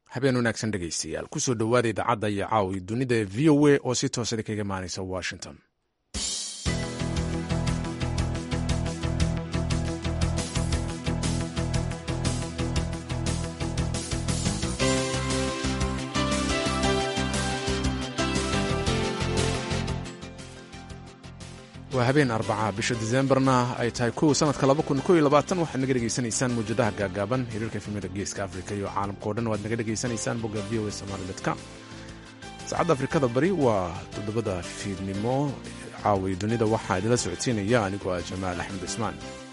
habeen wanaagsan dhegaystayaal kusoo dhowaada idaacadda iyo caawi dunida ee v o a oo si toosada kaga imaanaysa washington waa habeen arbaca bisha disembarna ay tahay kow sanadka waxaad naga dhegaysanaysaan muwjadaha gaagaaban hiriirka efemada geeska afrika iyo caalamkao dhan waad naga dhegaysanaysaan bogga v o a somalicom saacadda afrikada bari waa toddobada fiidnimo caawi dunida waxaa idinla socodsiinaya anigoo ah jamaal axmed cismaan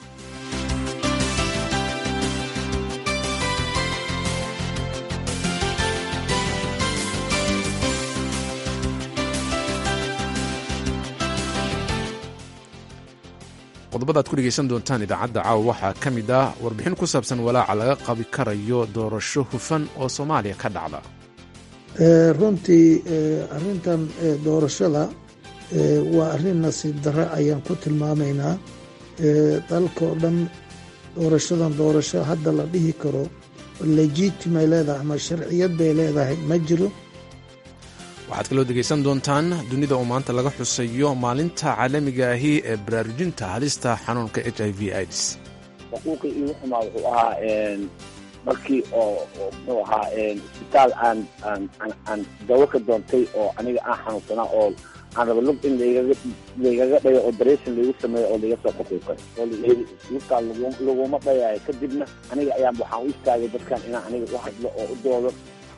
qodobada ad ku dhegaysan doontaan idaacadda caawa waxaa ka mid ah warbixin ku saabsan walaaca laga qabi karayo doorasho hufan oo soomaaliya ka dhacda runtii arintan doorashada waa arrin nasiib darre ayaan ku tilmaamaynaa dalkao dhan doorashadan doorasho hadda la dhihi karo legitimay leedahay ama sharciyad bay leedahay ma jiro waxaad kaloo degaysan doontaan dunida oo maanta laga xusayo maalinta caalamiga ahi ee baraarujinta halista xanuunka h i v ids xuquuqii igu xumaa wuxuu ahaa markii oo muxuu ahaa isbitaal aan aan aan dawo ka doontay oo aniga aan xanuunsanaa oo aan raba lug in lagaga laygaga dhayo operation laygu sameeyo oo layga soo xuquuqay oo lugtaa laguma dhayayo kadibna aniga ayaan waxaan u istaagay dadkan inaan aniga u hadlo oo u doodo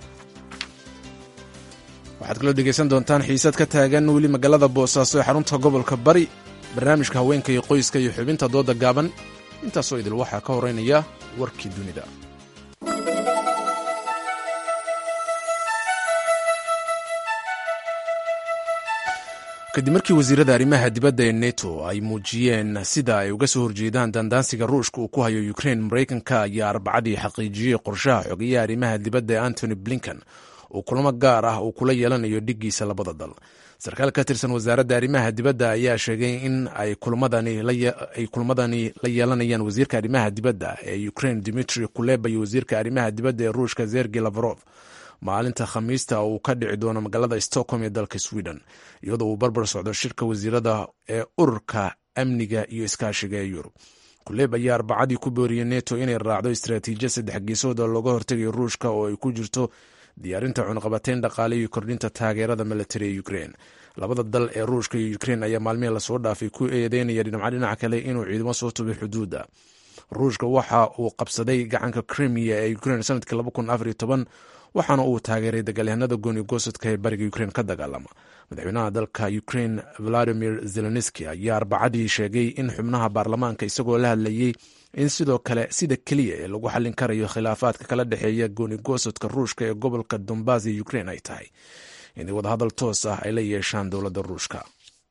waxaad kaloo dhegaysan doontaan xiisad ka taagan weli magaalada boosaaso ee xarunta gobolka bari barnaamijka haweenka iyo qoyska iyo xubinta dooda gaaban intaasoo idil waxaa ka horeynaya warkii dunida kadib markii wasiirada arrimaha dibadda ee neto ay muujiyeen sida ay uga soo horjeedaan dandaansiga ruushka uu ku hayo ukrein maraykanka ayaa arbacadii xaqiijiyey qorshaha xogeyaha arrimaha dibadda ee antony blinken uu kulamo gaar ah uu kula yeelanayo dhiggiisa labada dal sarkaal ka tirsan wasaaradda arrimaha dibadda ayaa sheegay in ay kulmadani la yeelanayaan wasiirka arrimaha dibadda ee ukrain dimitri kuleba iyo wasiirka arrimaha dibadda ee ruushka zergi lavarov maalinta khamiista uu ka dhici doono magaalada stockholm ee dalka sweden iyadoo uu barbar socdo shirka wasiirada ee ururka amniga iyo iskaashiga ee yurub kuleb ayaa arbacadii ku booriyey neto inay raacdo istaraatiijiyad saddex geesood oo looga hortegayo ruushka oo ay ku jirto diyaarinta cunaqabateyn dhaqaale iyo kordhinta taageerada milatari ee ukrein labada dal ee ruushka iyo ukrein ayaa maalmihii lasoo dhaafay ku eedeynaya dhinacyo dhinaca kale inuu ciidamo soo tubay xuduudda ruushka waxa uu qabsaday gacanka krimiya ee ukrein sanadkii waxaana uu taageeray dagaalyahanada gooni goosodka ee bariga ukrein ka dagaalama madaxweynaha dalka ukrein valadimir zelenski ayaa arbacadii sheegay in xubnaha baarlamaanka isagoo la hadlayey in sidoo kale sida keliya ee lagu xallin karayo khilaafaadka kala dhexeeya gooni goosodka ruushka ee gobolka dombas ee ukrein ay tahay inay wadahadal toos ah ay la yeeshaan dowladda ruushka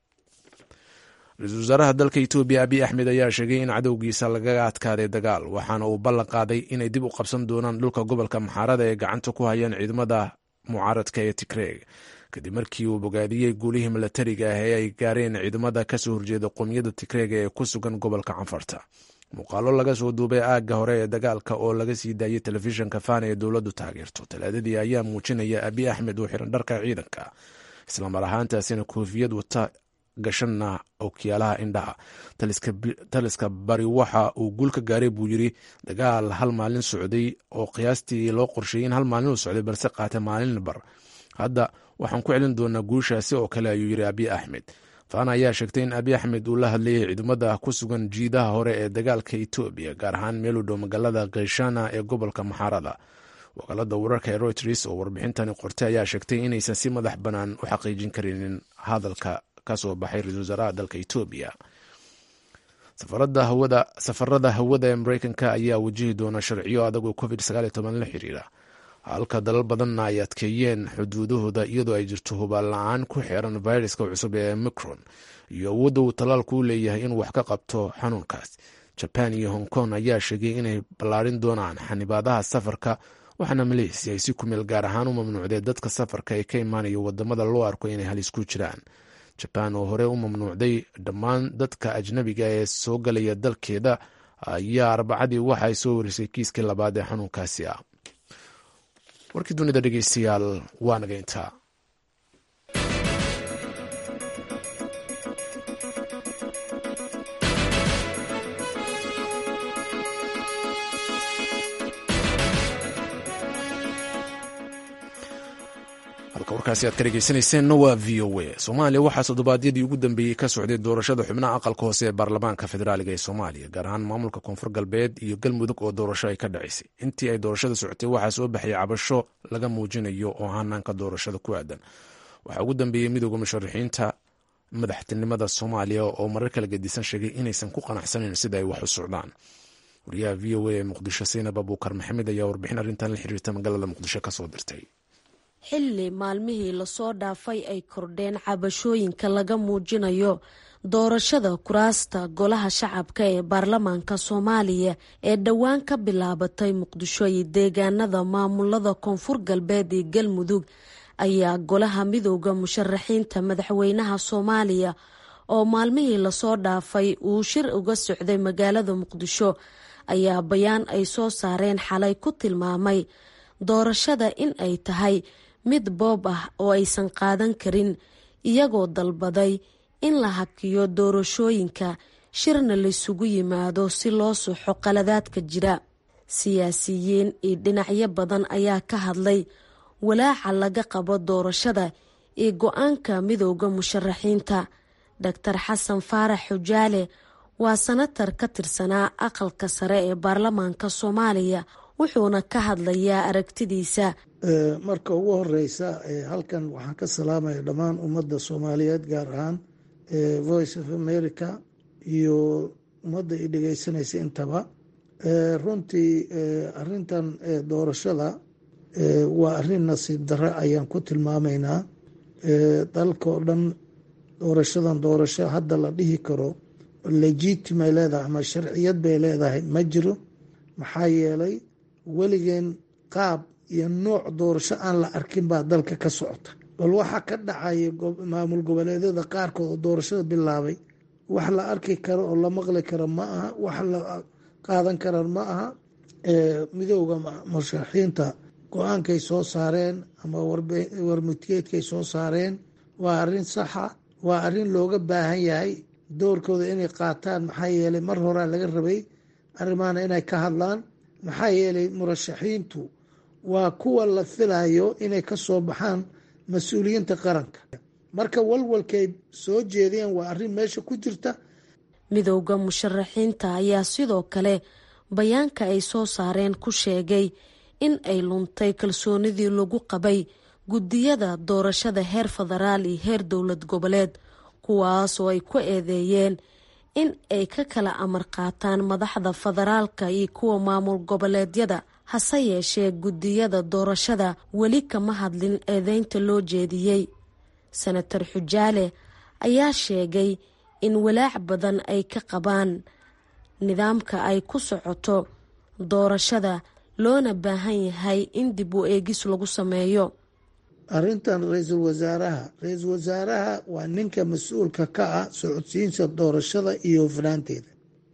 ra-iisul wasaaraha dalka etoobiya abiy axmed ayaa sheegay in cadowgiisa lagaga adkaaday dagaal waxaana uu ballan qaaday inay dib u qabsan doonaan dhulka gobolka maxaarada ee gacanta ku hayaan ciidamada mucaaradka ee tigreeg kadib markii uu bogaadiyey guulihii milatariga ah ee ay gaareen ciidamada kasoo horjeeda qoomiyadda tigreega ee ku sugan gobolka canfarta muuqaalo laga soo duubay aagga hore ee dagaalka oo laga sii daayey telefishinka fana ee dowladdu taageerto talaadadii ayaa muujinaya abiy axmed uu xiran dharka ciidanka islamar ahaantaasina koofiyad wata gashanna okyaalaha indhaha taliska bari waxa uu guul ka gaaray buu yiri dagaal hal maalin socday oo qiyaastii loo qorsheeyey in hal maalin uu socday balse qaata maalin bar hadda waxaan ku celin doonaa guushaasi oo kale ayuu yiri abiy axmed fana ayaa sheegtay in abiy axmed uu la hadlayay ciidamada ku sugan jiidaha hore ee dagaalka etoobiya gaar ahaan meel u dhow magaalada kheshana ee gobolka maxaarada wakaalada wararka ee reuters oo warbixintani qortay ayaa sheegtay inaysan si madax bannaan u xaqiijin karinin hadalka kasoo baxay ra-isul wasaaraha dalka etoobiya safarada hawada ee mareykanka ayaa wajihi doona sharciyo adag oo covid la xiriira halka dalal badanna ay adkeeyeen xuduudahooda iyadoo ay jirto hubaal la-aan ku xeeran viruska cusub ee micron iyo awoodda uu tallaalku u leeyahay inuu wax ka qabto xanuunkaas jaban iyo hong kong ayaa sheegay inay ballaarin doonaan xanibaadaha safarka waxaana maleysia ay si kumeel gaar ahaan u mamnuucdee dadka safarka ee ka imaanaya wadamada loo arko inay halis ku jiraan jabaan oo hore u mamnuucday dhammaan dadka ajnabiga ee soo galaya dalkeeda ayaa arbacadii waxa ay soo warisay kiiskii labaad ee xanuunkaasi ah warkii dunida dhegeystayaal waa naga intaa halka warkaasi aad ka dhegeysanayseena waa v o a soomaaliya waxaa toddobaadyadii ugu dambeeyey ka socday doorashada xubnaha aqalka hoose ee baarlamaanka federaaliga ee soomaaliya gaar ahaan maamulka koonfur galbeed iyo galmudug oo doorasho ay ka dhacaysay intii ay doorashada socotay waxaa soo baxay cabasho laga muujinayo oo hanaanka doorashada ku aadan waxaa ugu dambeeyey midooda musharaxiinta madaxtinimada soomaaliya oo marar kala gedisan sheegay inaysan ku qanacsanayn sida ay wax u socdaan wariyaha v o a ee muqdisho saynab abuukar maxamed ayaa warbixin arrintan la xiriirta magaalada muqdisho kasoo dirtay xilli maalmihii lasoo dhaafay ay kordheen cabashooyinka laga muujinayo doorashada kuraasta golaha shacabka ee baarlamaanka soomaaliya ee dhowaan ka bilaabatay muqdisho iyo deegaanada maamulada koonfur galbeed iyo galmudug ayaa golaha midooda musharaxiinta madaxweynaha soomaaliya oo maalmihii lasoo dhaafay uu shir uga socday magaalada muqdisho ayaa bayaan ay soo saareen xalay ku tilmaamay doorashada in ay tahay mid boob ah oo aysan qaadan karin iyagoo dalbaday in la hakiyo doorashooyinka shirna laysugu yimaado si loo suxo qaladaadka jira siyaasiyiin iyo dhinacyo badan ayaa ka hadlay walaaca laga qabo doorashada iyo go-aanka midooda musharaxiinta doctor xasan faarax xujaale waa sanatar ka tirsanaa aqalka sare ee baarlamaanka soomaaliya wuxuuna ka hadlayaa aragtidiisa marka ugu horeysa halkan waxaan ka salaamaya dhammaan ummadda soomaaliyeed gaar ahaan voice of america iyo ummadda i dhegeysanaysa intaba runtii arintan doorashada waa arin nasiib darre ayaan ku tilmaamaynaa dalka oo dhan doorashadan doorasho hadda la dhihi karo legitimay leedahay ama sharciyad bay leedahay ma jiro maxaa yeelay weligeen qaab iyo nooc doorasho aan la arkin baa dalka ka socota bal waxaa ka dhacaya maamul goboleedyada qaarkood oo doorashada bilaabay wax la arki karo oo la maqli karo ma aha wax la qaadan kara ma aha midooda musharaxiinta go-aankay soo saareen ama warmutiyeedkay soo saareen waa arin saxa waa arin looga baahan yahay doorkooda inay qaataan maxaa yeelay mar horaa laga rabay arrimahana inay ka hadlaan maxaa yeelay murashaxiintu waa kuwa la filayo inay ka soo baxaan mas-uuliyiinta qaranka marka walwalkay soo jeediyeen waa arrin meesha ku jirta midowda musharaxiinta ayaa sidoo kale bayaanka ay soo saareen ku sheegay in ay luntay kalsoonidii lagu qabay guddiyada doorashada heer federaal iyo heer dowlad goboleed kuwaas oo ay ku eedeeyeen in ay ka kala amar qaataan madaxda federaalka iyo kuwa maamul goboleedyada hase yeeshee guddiyada doorashada weli kama hadlin eedeynta loo jeediyey senator xujaale ayaa sheegay in walaac badan ay ka qabaan nidaamka ay ku socoto doorashada loona baahan yahay in dib u eegis lagu sameeyo arrintan ra-iisul wasaaraha ra-iisul wasaaraha waa ninka mas-uulka ka ah socodsiinta doorashada iyo hufnaanteeda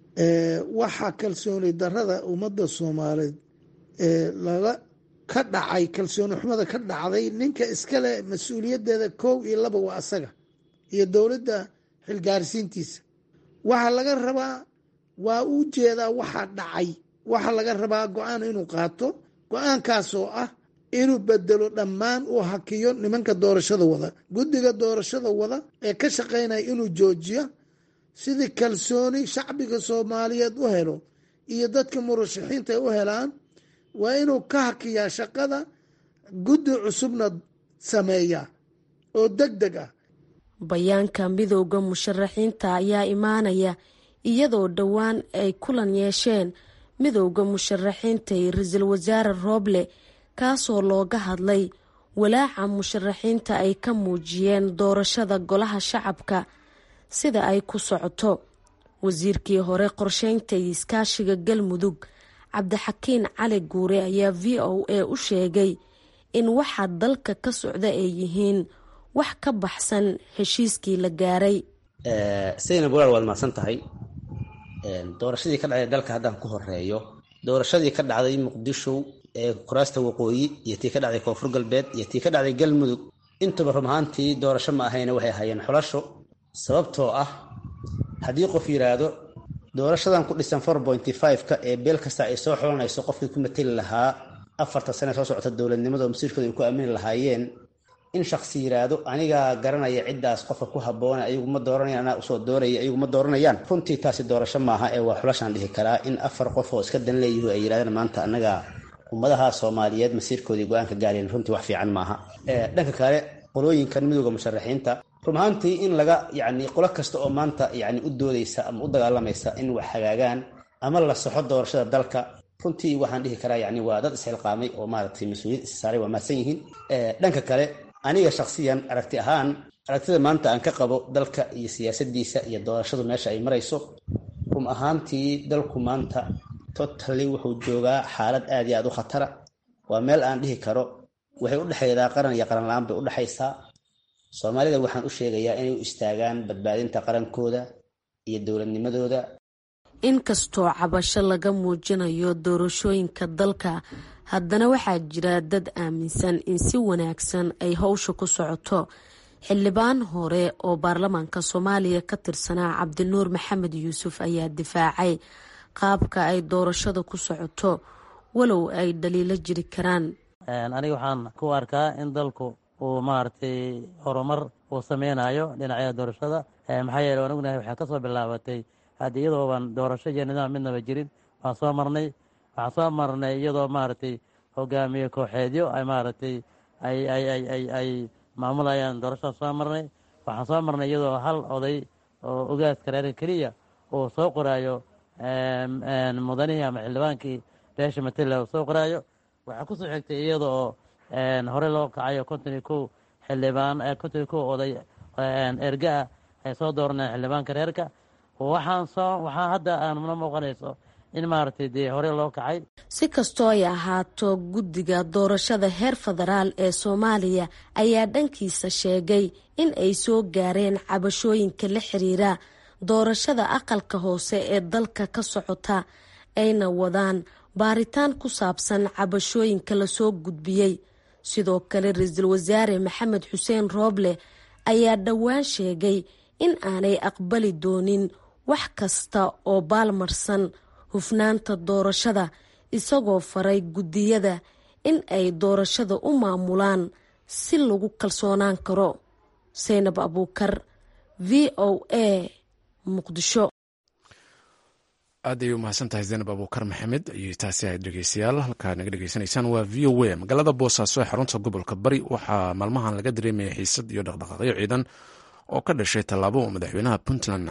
waxaa kalsooni darada ummadda soomaaliyeed laga ka dhacay kalsooni xumada ka dhacday ninka iskale mas-uuliyadeeda kow iyo laba waa asaga iyo dowladda xilgaarsiintiisa waxaa laga rabaa waa u jeedaa waxaa dhacay waxaa laga rabaa go-aan inuu qaato go-aankaasoo ah inuu bedelo dhammaan uu hakiyo nimanka doorashada wada guddiga doorashada wada ee ka shaqaynaya inuu joojiyo sidii kalsooni shacbiga soomaaliyeed u helo iyo dadka murashaxiinta ay u helaan waa inuu ka hakiyaa shaqada guddi cusubna sameeyaa oo deg deg ah bayaanka midowda musharaxiinta ayaa imaanaya iyadoo dhowaan ay kulan yeesheen midowda musharaxiinta iyo ra-iisul wasaare rooble kaasoo looga hadlay walaaca musharaxiinta ay ka muujiyeen doorashada golaha shacabka sida ay ku socoto wasiirkii hore qorsheynta iyo iskaashiga galmudug cabdixakiin cali guure ayaa v o a u sheegay in waxa dalka ka socda ay yihiin wax ka baxsan heshiiskii la gaaray sayna bulaal waad mahadsan tahay doorashadii ka dhacday dalka haddaan ku horeeyo doorashadii ka dhacday muqdisho ee kuraasta waqooyi iyo tii ka dhacday koonfur galbeed iyo tii ka dhacday galmudug intuba run ahaantii doorasho ma ahayna waxay ahaayeen xulasho sababtoo ah haddii qof yidhaahdo doorashadan ku dhisan four pointy five-ka ee beel kasta ay soo xulanayso qofkii ku mateli lahaa afarta sane soo socota dowladnimada oo masiirkooda ay ku aamini lahaayeen in shaksi yidhaahdo anigaa garanaya ciddaas qofka ku habboona ayagu ma dooranayaan anaa usoo dooraya ayagu ma dooranayaan runtii taasi doorasho maaha ee waa xulashaan dhihi karaa in afar qof oo iska dan leeyihu ay yidhahdeen maanta annaga ummadaha soomaaliyeed masiirkoodii go-aanka gaareen runtii wax fiican maaha dhanka kale qolooyinkan midooda musharaxiinta run ahaantii in laga yacni qolo kasta oo maanta yacni u doodaysa ama u dagaalamaysa in wax hagaagaan ama la soxo doorashada dalka runtii waxaan dhihi karaa yacni waa dad isxilqaamay oo maaragtay mas-uuliyad is saaray waa mahadsan yihiin dhanka kale aniga shaksiyan aragti ahaan aragtida maanta aan ka qabo dalka iyo siyaasadiisa iyo doorashadu meesha ay marayso run ahaantii dalku maanta totally wuxuu joogaa xaalad aad iyo aad u khatara waa meel aan dhihi karo waxay u dhexaydaa qaran iyo qaran la-aan bay u dhexaysaa soomaalida waxaan u sheegayaa inay u istaagaan badbaadinta qarankooda iyo dowladnimadooda inkastoo cabasho laga muujinayo doorashooyinka dalka haddana waxaa jira dad aaminsan in si wanaagsan ay howsha ku socoto xildhibaan hore oo baarlamaanka soomaaliya ka tirsanaa cabdinuur maxamed yuusuf ayaa difaacay qaabka ay doorashada ku socoto walow ay dhaliilo jiri karaan aniga waxaan ku arkaa in dalku uu maaragtay horumar uu sameynayo dhinacyada doorashada maxaa yeele waan ognahay waxay kasoo bilaabatay haddi iyadooban doorasho iyo nidaam midnaba jirin waan soo marnay waxaan soo marnay iyadoo maaragtay hogaamiye kooxeedyo ay maaragtay ay ay ay ay ay maamulayaan doorashada soo marnay waxaan soo marnay iyadoo hal oday oo ogaaska reerka keliya uu soo qoraayo mudanihii ama xildhibaankii beesha matela uu soo qoraayo waxaa kusoo xigtay iyada oo hore loo kacayo konton iyo kow xildhibaan konton iyo kow oday erga ah ay soo dooraneen xildhibaanka reerka waxaan soo waxaa hadda aanmuna muuqanayso in maaragtay dee hore loo kacay si kastoo ay ahaato guddiga doorashada heer federaal ee soomaaliya ayaa dhankiisa sheegay in ay soo gaareen cabashooyinka la xiriira doorashada aqalka hoose ee dalka ka socota ayna wadaan baaritaan ku saabsan cabashooyinka lasoo gudbiyey sidoo kale ra-iisul wasaare maxamed xuseen rooble ayaa dhowaan sheegay in aanay aqbali doonin wax kasta oo baalmarsan hufnaanta doorashada isagoo faray guddiyada in ay doorashada u maamulaan si lagu kalsoonaan karo saynab abuukar v o a muqdisho aad ayay u mahadsan tahay zaynab abuukar maxamed iyo taasi ahayd dhegeystayaal halkaa naga dhegeysanaysaan waa v o a magaalada boosaaso ee xarunta gobolka bari waxaa maalmahan laga dareemaya xiisad iyo dhaqdhaqaaqyo ciidan oo ka dhashay tallaabo madaxweynaha puntland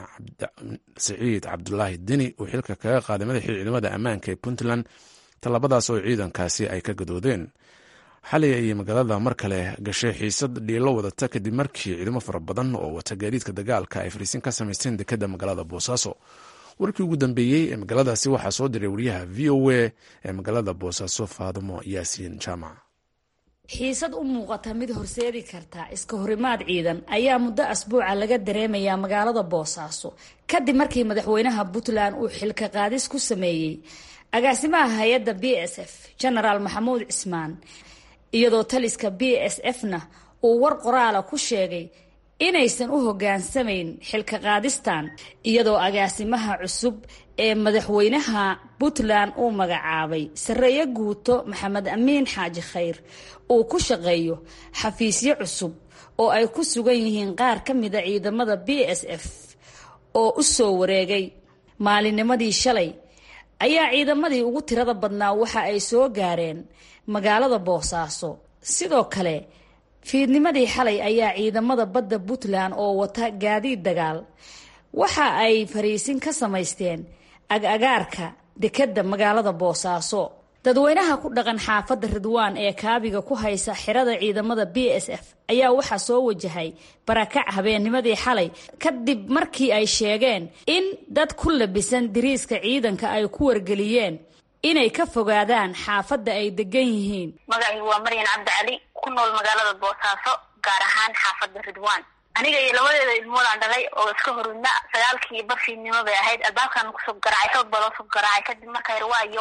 siciid cabdulaahi deni uu xilka kaga qaaday madaxii ciidamada ammaanka ee puntland tallaabadaas oo ciidankaasi ay ka gadoodeen xalay ayay magaalada mar kale gashay xiisad dhiilo wadata kadib markii ciidamo fara badan oo wata gaadiidka dagaalka ay fariisin ka samaysteen dekadda magaalada boosaaso warkii ugu dambeeyey ee magaaladaasi waxaa soo diray wariyaha v o a ee magaalada boosaaso faadimo yaasiin jaamac xiisad u muuqata mid horseedi karta iska horimaad ciidan ayaa muddo asbuuca laga dareemayaa magaalada boosaaso kadib markii madaxweynaha puntland uu xilka qaadis ku sameeyey agaasimaha hay-adda b s f genaraal maxamuud cismaan iyadoo taliska b s f na uu war qoraala ku sheegay inaysan u hogaansamayn xilka qaadistan iyadoo agaasimaha cusub ee madaxweynaha puntland uu magacaabay sareeye guuto maxamed amiin xaaji khayr uu ku shaqeeyo xafiisyo cusub oo ay ku sugan yihiin qaar ka mida ciidamada b s f oo u soo wareegay maalinnimadii shalay ayaa ciidamadii ugu tirada badnaa waxa ay soo gaareen magaalada boosaaso sidoo kale fiidnimadii xalay ayaa ciidamada badda puntland oo wata gaadiid dagaal waxa ay fariisin ka samaysteen ag-agaarka dekedda magaalada boosaaso dadweynaha ku dhaqan xaafadda ridwaan ee kaabiga ku haysa xirada ciidamada b s f ayaa waxaa soo wajahay barakac habeennimadii xalay kadib markii ay sheegeen in dad ku labisan diriiska ciidanka ay ku wargeliyeen inay ka fogaadaan xaafadda ay degan yihiin magacaygu waa maryan cabdi cali ku nool magaalada boosaaso gaar ahaan xaafadda ridwaan aniga iyo labadeeda ilmoodaan dhalay oo iska horudna sagaalkii barfiidnimo bay ahayd albaabkan kusoo garaacay xoog baa loo soo garaacay kadib marka irwaayo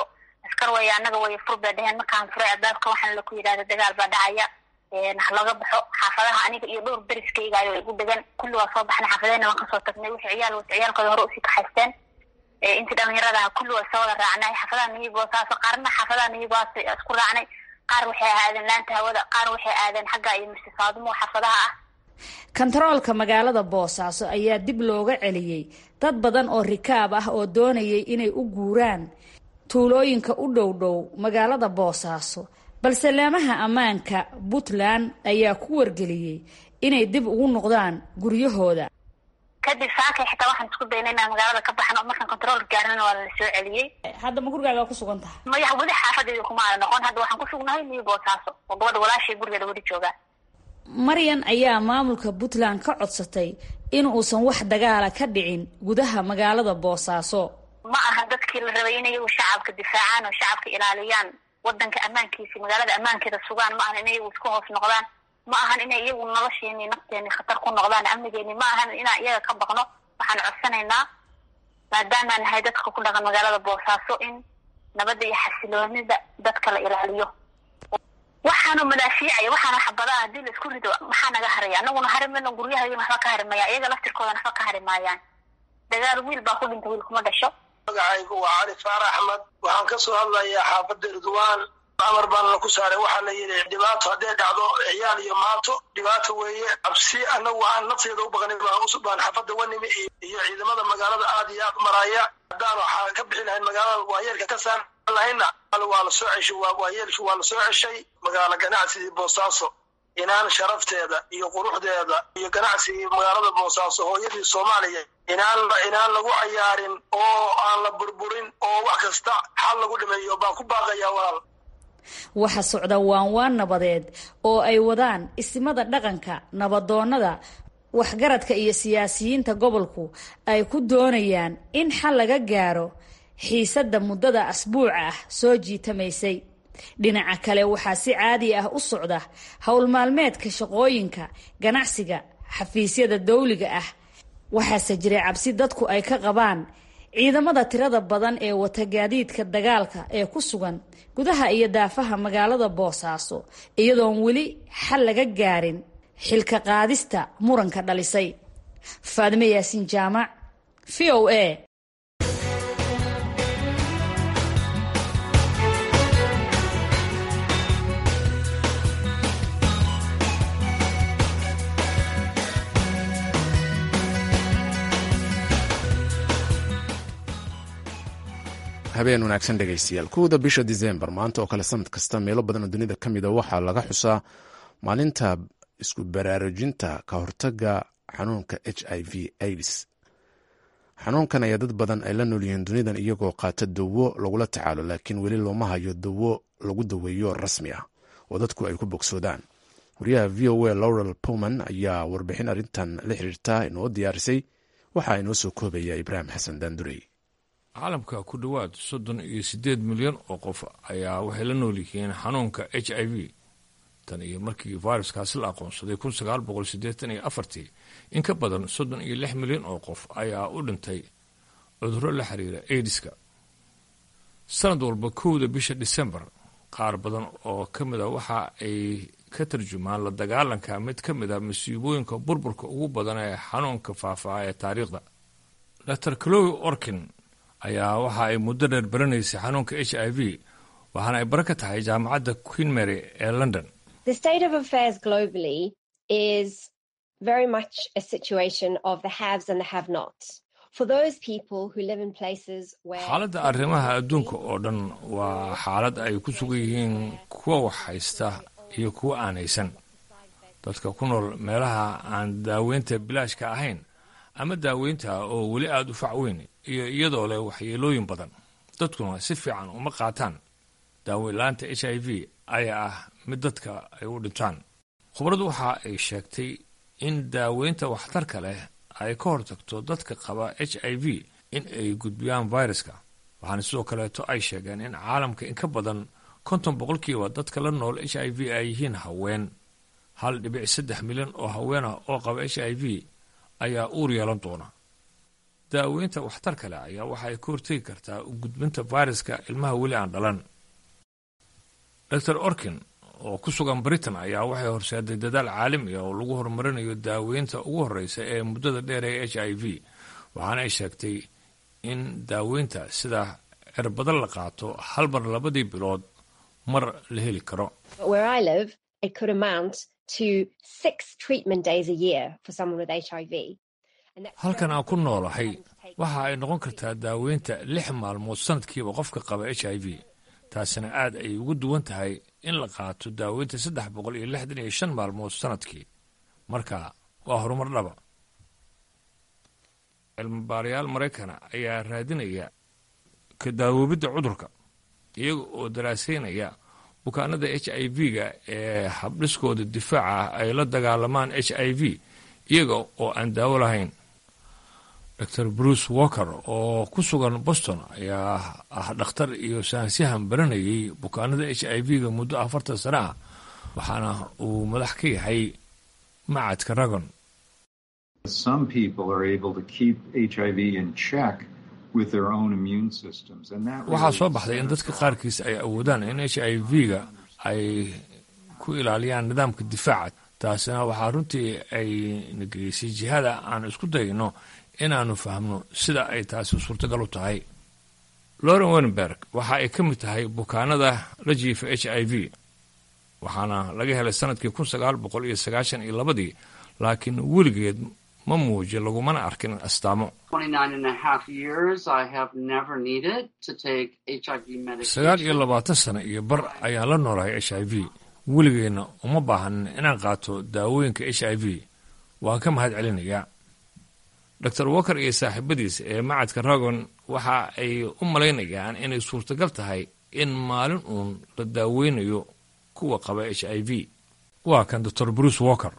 askar waya annaga way fur bay dheheen markaan furay albaabka waxaana laku yidhahda dagaal baa dhacaya halaga baxo xaafadaha aniga iyo dhowr deriskayga ayo igu degan kulli waa soo baxnay xaafadeyna waan kasoo tagnay wixii ciyaal wata ciyaalkooda hore usii kaxaysteen intii dhalinyaradaha kulli waa soo wada raacnay xaafadaha niyigoosaas qaarna xaafadaha niyigoas isku raacnay qaar waxay aadeen laanta hawada qaar waxay aadeen xagga iyo mistifaadumo xaafadaha ah kontaroolka magaalada boosaaso ayaa dib looga celiyey dad badan oo rikaab ah oo doonayay inay u guuraan tuulooyinka u dhow dhow magaalada boosaaso balse laamaha ammaanka puntland ayaa ku wargeliyey inay dib ugu noqdaan guryahooda kadib saakay xitaa waxaan isku daynay inaan magaalada ka baxno markaan kontaroolka gaarnana waa la soo celiyey hadda ma gurigaaga ku sugan tahay maya weli xaafadeeda kuma aada noqon hadda waxaan ku sugnahay niyo boosaaso oo gabadha walaashay gurigeeda weli joogaan maryan ayaa maamulka puntland ka codsatay in uusan wax dagaala ka dhicin gudaha magaalada boosaaso ma aha dadkii la rabay in iyagu shacabka difaacaan oo shacabka ilaaliyaan wadanka ammaankiisi magaalada ammaankeeda sugaan ma ahan in iyagu isku hoos noqdaan ma ahan inay iyagu nolosheeni nafteeni khatar ku noqdaan amnigeeni ma ahan inaan iyaga ka baqno waxaan codsanaynaa maadaamaan nahay dadka ku dhaqan magaalada boosaaso in nabadda iyo xasiloonida dadka la ilaaliyo waxaanu madaafiicaya waxaana xabadaha hadii la isku rido maxaa naga haraya anaguna hari mayno guryahaygana waxba ka hari maya iyaga laftirkoodan waxba ka hari maayaan dagaal wiil baa ku dhinta wiil kuma dhasho magacaygu waa cali faar axmed waxaan ka soo hadlayaa xaafadda ridwaan amar baana ku saaray waxaa la yidhi dhibaato hadday dhacdo ciyaal iyo maato dhibaato weeye cabsi anagu aan nafteeda u baqnay baan xaafadda wanimi iyo ciidamada magaalada aad iyo aad maraya haddaan waxaa ka bixi lahayn magaalada waayeelka ka saar lahayna waa la soo ceshay waayeelki waa la soo ceshay magaalo ganacsigii boosaaso inaan sharafteeda iyo quruxdeeda iyo ganacsigii magaalada boosaaso hooyadii soomaaliya inaan inaan lagu cayaarin oo aan la burburin oo wax kasta xal lagu dhimeeyo baan ku baaqayaa walaal waxa socda waanwaan nabadeed oo ay wadaan isimada dhaqanka nabadoonnada waxgaradka iyo siyaasiyiinta gobolku ay ku doonayaan in xal laga gaaro xiisadda muddada asbuuca ah soo jiitamaysay dhinaca kale waxaa si caadi ah u socda howl maalmeedka shaqooyinka ganacsiga xafiisyada dawliga ah waxaase jiray cabsi dadku ay ka qabaan ciidamada tirada badan ee wata gaadiidka dagaalka ee ku sugan gudaha iyo daafaha magaalada boosaaso iyadoon weli xal laga gaarin xilka qaadista muranka dhalisay faadime yaasiin jaamac v o a habeen wanaagsan dhegaystayaal kowda bisha disembar maanta oo kale sanad kasta meelo badan oo dunida ka mida waxaa laga xusaa maalinta isku baraarujinta ka hortaga xanuunka h i v aids xanuunkan ayaa dad badan ay la nool yihiin dunidan iyagoo qaata dawo lagula tacaalo laakiin weli looma hayo dawo lagu daweeyo rasmi ah oo dadku ay ku bogsoodaan wariyaha v o a laurel powman ayaa warbixin arrintan la xiriirta inoo diyaarisay waxaa inoo soo koobaya ibraahim xasan daandurey caalamka ku dhowaad soddon iyo siddeed milyan oo qof ayaa waxay la nool yihiin xanuunka h i v tan iyo markii viruskaasi la aqoonsaday kun sagaal boqol siddeetan iyo afartii in ka badan soddon iyo lix milyan oo qof ayaa u dhintay cudurro la xiriira aidiska sanad walba kowda bisha disembar qaar badan oo ka mid a waxa ay ka tarjumaan la dagaalanka mid ka mid a masiibooyinka burburka ugu badan ee xanuunka faafaa ee taariikhda dr clowi orkin ayaa waxa ay muddo dheer baranaysay xanuunka h i v waxaana ay bara ka tahay jaamacadda queen mary ee london The state of affairs globally is very much a situation of the haves and the have nots. For those people who live in places where xaaladda arrimaha adduunka oo dhan waa xaalad ay ku sugan yihiin kuwa wax haysta iyo kuwa aan haysan dadka ku nool meelaha aan daaweynta bilaashka ahayn ama daaweynta oo weli aada u fac weyn iyo iyadoo leh waxyeelooyin badan dadkuna si fiican uma qaataan daaweynlaanta h i v ayaa ah mid dadka ay u dhintaan khubradu waxa ay sheegtay in daaweynta waxtarka leh ay ka hortagto dadka qaba h i v in ay gudbiyaan viruska waxaana sidoo kaleeto ay sheegeen in caalamka in ka badan konton boqolkiiba dadka la nool h i v ay yihiin haween hal dhibic saddex milyan oo haween ah oo qaba h i v ayaa uur yeelan doona daaweynta waxtarka leh ayaa waxa ay ka hortegi kartaa u gudbinta fayraska ilmaha weli aan dhalan dor orkin oo ku sugan britain ayaa waxay horseeday dadaal caalami ah oo lagu horumarinayo daaweynta ugu horreysa ee muddada dheer ee h i v waxaana ay sheegtay in daaweynta sida cirbado la qaato hal mar labadii bilood mar la heli karo halkan aan ku noolahay waxa ay noqon kartaa daaweynta lix maalmood sanadkiiba qofka qaba h i v taasina aad ay ugu duwan tahay in la qaato daaweynta saddex boqol iyo lixdan iyo shan maalmood sanadkii marka waa horumar dhaba cilmibaarayaal maraykana ayaa raadinaya ka daawoobidda cudurka iyaga oo daraaseynaya bukaanada h i v-ga ee habdhiskooda difaaca ah ay la dagaalamaan h i v iyaga oo aan daawo lahayn dor bruce walker oo ku sugan boston ayaa ah dhakhtar iyo saansyahan baranayay bukaanada h i v-ga muddo afartan sano ah waxaana uu madax ka yahay macadka ragon waxaa soo baxday in dadka qaarkiis ay awoodaan in h i v-ga ay ku ilaaliyaan nidaamka difaaca taasina waxaa runtii ay nageysay jihada aan isku dayno inaannu fahmno sida ay taasi suurtagal u tahay loren wenberg waxa ay ka mid tahay bukaanada la jiifa h i v waxaana laga helay sanadkii kun sagaal boqol iyo sagaashan iyo labadii laakiin weligeed ma muuji lagumana arkin astaamo sagaal iyo labaatan sano iyo bar ayaan la noolahay h i v weligeenna uma baahanin inaan qaato daawooyinka h i v waan ka mahad celinayaa dor walker iyo saaxiibadiis ee macadka ragon waxa ay u malaynayaan inay suurtagal tahay in maalin uun la daaweynayo kuwa qaba h i v waa kan dor bruce walker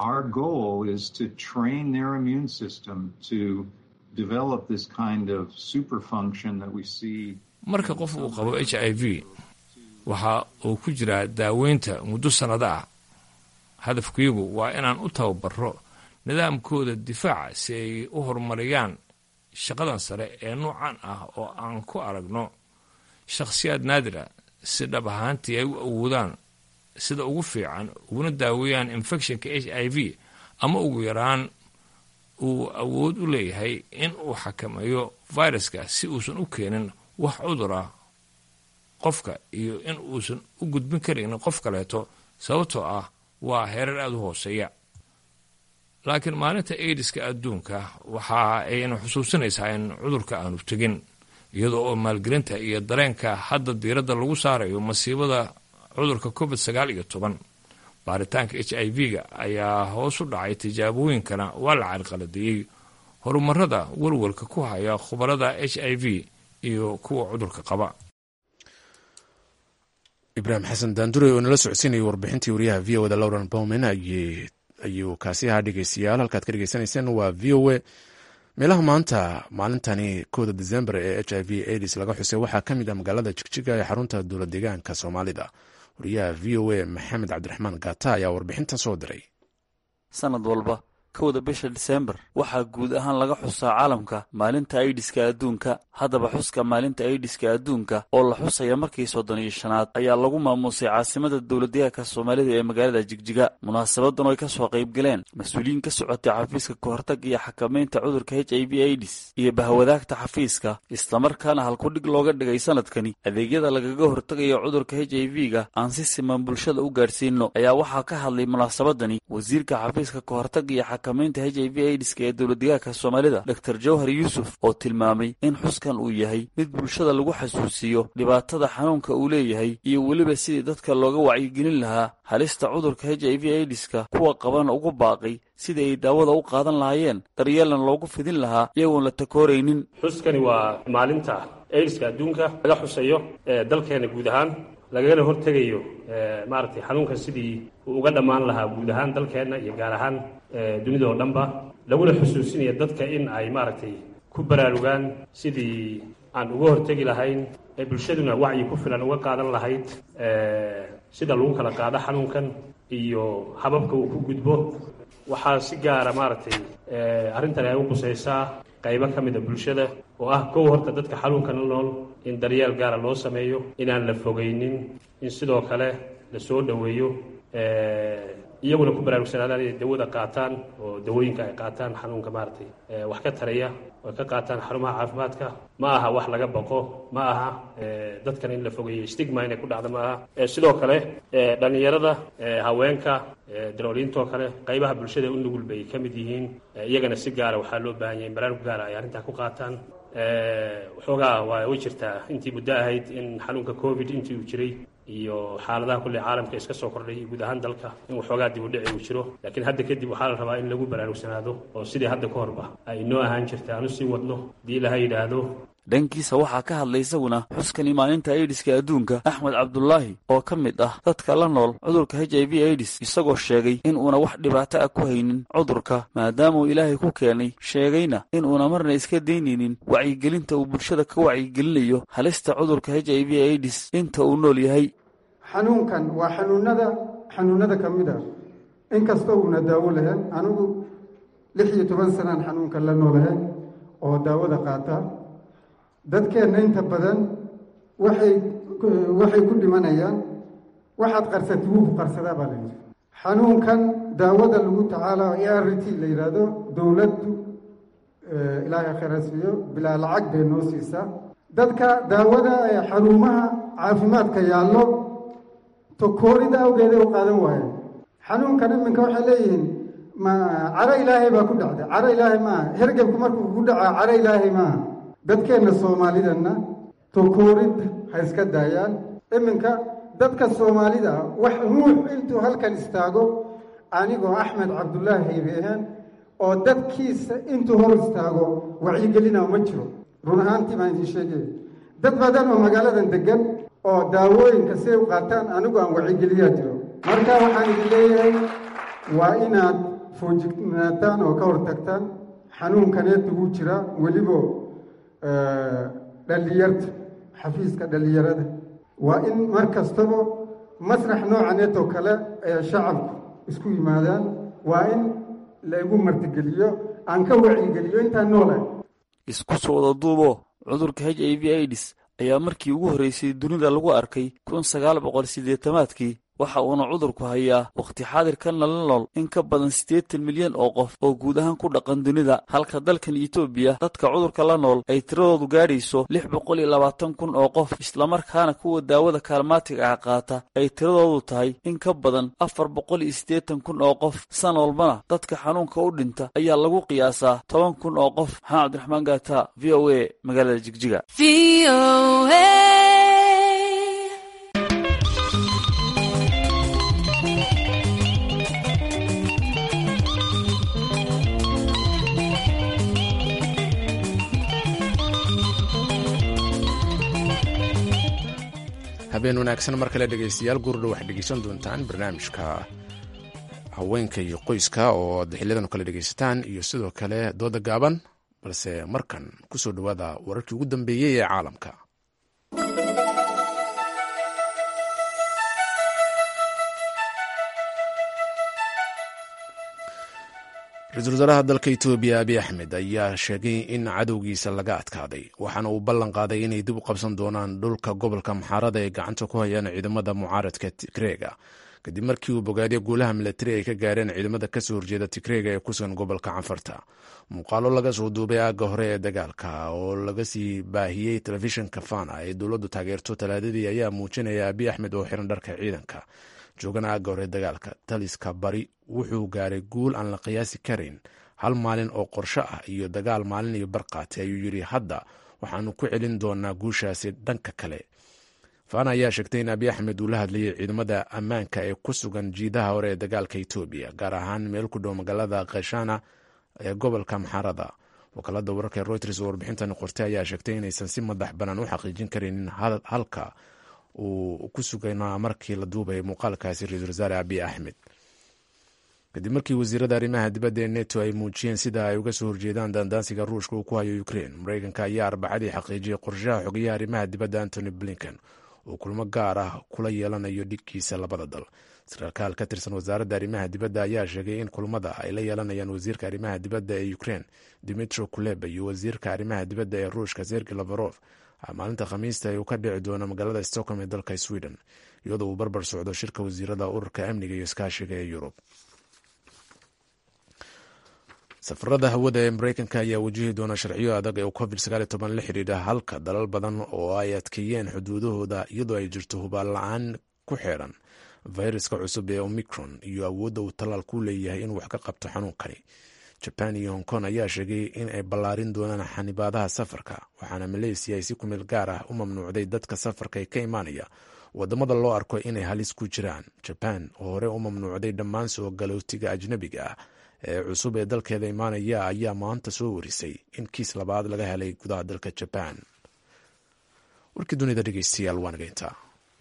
marka qof uu qabo h i v waxa uu ku jiraa daaweynta muddo sannado ah hadafkuygu waa inaan u tababaro nidaamkooda difaaca si ay u horumariyaan shaqadan sare ee noocan ah oo aan ku aragno shakhsiyaad naadira si dhab ahaantii ay u awoodaan sida ugu fiican uguna daaweeyaan infectionka h i v ama ugu yaraan uu awood u leeyahay in uu xakameeyo viruska si uusan u keenin wax cudur ah qofka iyo in uusan u gudbin karaynin qof kaleeto sababtoo ah waa heerar aada u hooseeya laakiin maalinta aidiska adduunka waxa ayna xusuusinaysaa in cudurka aanu tegin iyadoo oo maalgelinta iyo dareenka hadda diiradda lagu saarayo masiibada cudurka covid sagaal iyo toban baaritaanka h i v-ga ayaa hoos u dhacay tijaabooyinkana waa la carqaladeeyey horumarada walwalka ku haya khubarada h i v iyo kuwa cudurka qaba ibraahim xasan daandure oo nala socodsiinayay warbixintii wariyaha v o da lauren bowman ayuu kaasi ahaa dhegeystayaal halkaad ka dhegeysanayseen waa v o a meelaha maanta maalintani kooda december ee h i v aids laga xusay waxaa ka mid ah magaalada jigjiga ee xarunta dowla deegaanka soomaalida wariyaha v o a maxamed cabdiraxmaan gata ayaa warbixintan soo diray sanad walba kowda bisha disembar waxaa guud ahaan laga xusaa caalamka maalinta aidiska adduunka haddaba xuska maalinta aidiska adduunka oo la xusaya markii soddon iyo shanaad ayaa lagu maamuusay caasimada dowladdeegaanka soomaalida ee magaalada jigjiga munaasabadan oo ay ka soo qaybgaleen mas-uuliyiin ka socotay xafiiska kahortag iyo xakamaynta cudurka h i v aidis iyo bahwadaagta xafiiska islamarkaana halkudhig looga dhigay sanadkani adeegyada lagaga hortagayo cudurka h i v-ga aan si siman bulshada u gaadhsiino ayaa waxaa ka hadlay munaasabadani wasiirka xafiiska kahortag iyo xakamaynta h i v aidiska ee dowladdeegaanka soomaalida dor jawhar yuusuf oo tilmaamay in xuskan uu yahay mid bulshada lagu xasuusiyo dhibaatada xanuunka uu leeyahay iyo weliba sidii dadka looga wacyigelin lahaa halista cudurka h i v aidiska kuwa qabana ugu baaqay sidii ay daawada u qaadan lahaayeen daryeelna loogu fidin lahaa iyagoon la takooraynin xuskani waa maalinta aidiska adduunka laga xusayo ee dalkeena guud ahaan lagagana hortegayo maaragtay xanuunkan sidii uu uga dhammaan lahaa guud ahaan dalkeenna iyo gaar ahaan dunida oo dhanba laguna xusuusinaya dadka in ay maaragtay ku baraarugaan sidii aan uga hortegi lahayn ee bulshaduna wacyi ku filan uga qaadan lahayd sida lagu kala qaado xanuunkan iyo hababka uu ku gudbo waxaa si gaara maaragtay arrintani ay u qusaysaa qaybo ka mid a bulshada oo ah kow horta dadka xanuunka la nool in daryeel gaara loo sameeyo inaan la fogeynin in sidoo kale la soo dhoweeyo iyaguna ku baraarugsanaadaan inay dawada qaataan oo dawooyinka ay qaataan xanuunka maaragtay wax ka taraya oo ka qaataan xarumaha caafimaadka ma aha wax laga baqo ma aha dadkan in la fogeeyo stigma inay ku dhacdo ma aha sidoo kale dhallinyarada haweenka darooliintoo kale qaybaha bulshada u nugul bay ka mid yihiin iyagana si gaara waxaa loo baahan yahay in baraarug gaara ay arrintaa ku qaataan waxoogaa waa way jirtaa intii muddo ahayd in xanuunka covid intii uu jiray iyo xaaladaha kulle caalamka iska soo kordhay iyo guud ahaan dalka in waxoogaa dib u dhici uu jiro laakiin hadda kadib waxaa la rabaa in lagu baraarugsanaado oo sidii hadda ka horba ay inoo ahaan jirta aanu sii wadno haddii ilaha yidhaahdo dhankiisa waxaa ka hadlay isaguna xuskani maalinta aidiska adduunka axmed cabdulaahi oo ka mid ah dadka la nool cudurka h i v aidis isagoo sheegay in uuna wax dhibaato ah ku haynin cudurka maadaamauu ilaahay ku keenay sheegayna in uuna marna iska daynaynin wacyigelinta uu bulshada ka wacyigelinayo halista cudurka h i v aidis inta uu nool yahay xanuunkan waa xanuunada xanuunada ka mid a inkastoo uuna daawo lahayn anigu lix iyo toban sanaan xanuunkan la noolahayn oo daawada qaata dadkeenna inta badan waxay waxay ku dhimanayaan waxaad qarsatay wuu ku qarsadaa baa layidhi xanuunkan daawada lagu tacaala e r t la yidhaahdo dowladdu ilaahay khayrasiiyo bilaa lacag bay noo siisaa dadka daawada ee xarumaha caafimaadka yaallo tokoorida awgeeda u qaadan waayo xanuunkan iminka waxay leeyihiin ma caro ilaahay baa ku dhacday caro ilaahay maaha hergebku markuu ku dhacaa caro ilaahay maaha dadkeenna soomaalidanna tokoorid ha iska daayaan iminka dadka soomaalida wax ruux intuu halkan istaago anigoo axmed cabdulaahi haybeehen oo dadkiisa intuu hor istaago wacyigelina ma jiro run ahaantii baan idiin sheegaya dad badan oo magaaladan degan oo daawooyinka siay u qaataan anigu aan wacigeliyaa jiro marka waxaan idin leeyahay waa inaad foojignaataan oo ka hortagtaan xanuunkaneed ugu jira welibo dhallinyarta xafiiska dhallinyarada waa in mar kastaba masrax noocaneetoo kale ee shacabku isku yimaadaan waa in laigu martigeliyo aan ka wacigeliyo intaan noolahay isku soo wada duubo cudurka h i v aidis ayaa markii ugu horreysay dunida lagu arkay kun sagaal boqol siddeetamaadkii waxa uuna cudurku hayaa wakhti xaadirkanna la nool in ka badan siddeetan milyan oo qof oo guud ahaan ku dhaqan dunida halka dalkan etoobiya dadka cudurka la nool ay tiradoodu gaadhayso lix boqol iyo labaatan kun oo qof islamarkaana kuwa daawada kaalmaatiga ah qaata ay tiradoodu tahay in ka badan afar boqol iyo siddeetan kun oo qof san walbana dadka xanuunka u dhinta ayaa lagu qiyaasaa toban kun oo qof maxamed cabdiraxmaan gaata v o a magaalada jigjiga habeen wanaagsan mar kale dhegaystayaal gurdha waxaad dhegaysan doontaan barnaamijka haweenka iyo qoyska oo ad xiliyadan kale dhegaysataan iyo sidoo kale dooda gaaban balse markan kusoo dhowaada wararkii ugu dambeeyey ee caalamka ra-iisul wasaaraha dalka etoobiya abiy axmed ayaa sheegay in cadowgiisa laga adkaaday waxaana uu ballan qaaday inay dib u qabsan doonaan dhulka gobolka maxaarada ay gacanta ku hayaan ciidamada mucaaradka tigreega kadib markii uu bogaadiyo guulaha milatari ay ka gaareen ciidamada kasoo horjeeda tigreega ee ku sugan gobolka canfarta muuqaalo laga soo duubay aagga hore ee dagaalka oo laga sii baahiyey telefishinka fana ee dowladdu taageerto talaadadii ayaa muujinaya abiy axmed oo xiran dharka ciidanka joogana aagga hore dagaalka taliska bari wuxuu gaaray guul aan la qiyaasi karin hal maalin oo qorsho ah iyo dagaal maalin iyo barqaati ayuu yidhi hadda waxaanu ku celin doonaa guushaasi dhanka kale fana ayaa sheegtay in abiy axmed uu la hadlayay ciidamada ammaanka ee ku sugan jiidaha hore ee dagaalka etoobiya gaar ahaan meel ku dhow magaalada kheshana ee gobolka maxarada wakaalada wararka ee reuters oo warbixintan qortay ayaa sheegtay inaysan si madax bannaan u xaqiijin karinin halka uu ku suganaa markii la duubay muuqaalkaasi ra-iisul wasaare abiy axmed kadib markii wasiirada arrimaha dibadda ee neto ay muujiyeen sida ay uga soo horjeedaan daandaansiga ruushka uu ku hayo ukrein mareykanka ayaa arbacadii xaqiijiyey qorshaha xogeyaha arrimaha dibadda antony blinken uu kulmo gaar ah kula yeelanayo dhigkiisa labada dal sarkaal ka tirsan wasaaradda arrimaha dibadda ayaa sheegay in kulmada ay la yeelanayaan wasiirka arrimaha dibadda ee ukrein dimitro kuleba iyo wasiirka arrimaha dibadda ee ruushka sergi lafarof maalinta khamiista uu ka dhici doono magaalada stockholm ee dalka sweden iyadoo uu barbar socdo shirka wasiirada ururka amniga iyo iskaashiga ee yurub safarada hawada ee mareykanka ayaa wajihi doona sharciyo adag ee covid la xidhiidha halka dalal badan oo ay adkeeyeen xuduudahooda iyadoo ay jirto hubaal la-aan ku xeeran fayraska cusub ee omicron iyo awoodda uu tallaal ku leeyahay inuu wax ka qabto xanuunkani jaban iyo hong kong ayaa sheegay in ay ballaarin doonaan xanibaadaha safarka waxaana maleysiya ay si kumeel gaar ah u mamnuucday dadka safarka ee ka imaanaya wadamada loo arko inay halis ku jiraan jaban oo hore u mamnuucday dhammaan soo galootiga ajnabiga ah ee cusub ee dalkeeda imaanaya ayaa maanta soo warisay in kiis labaad laga helay gudaha dalka jaban warkii dunida dhegeystayaal waa nageyntaa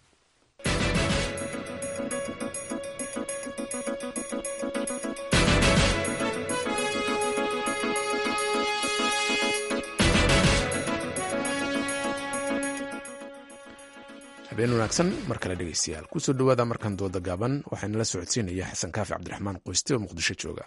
habeen wanaagsan mar kale dhegeystayaal kusoo dhawaada markan dooda gaaban waxaana la socodsiinaya xasan kaafi cabdiraxmaan qoyste oo muqdisho jooga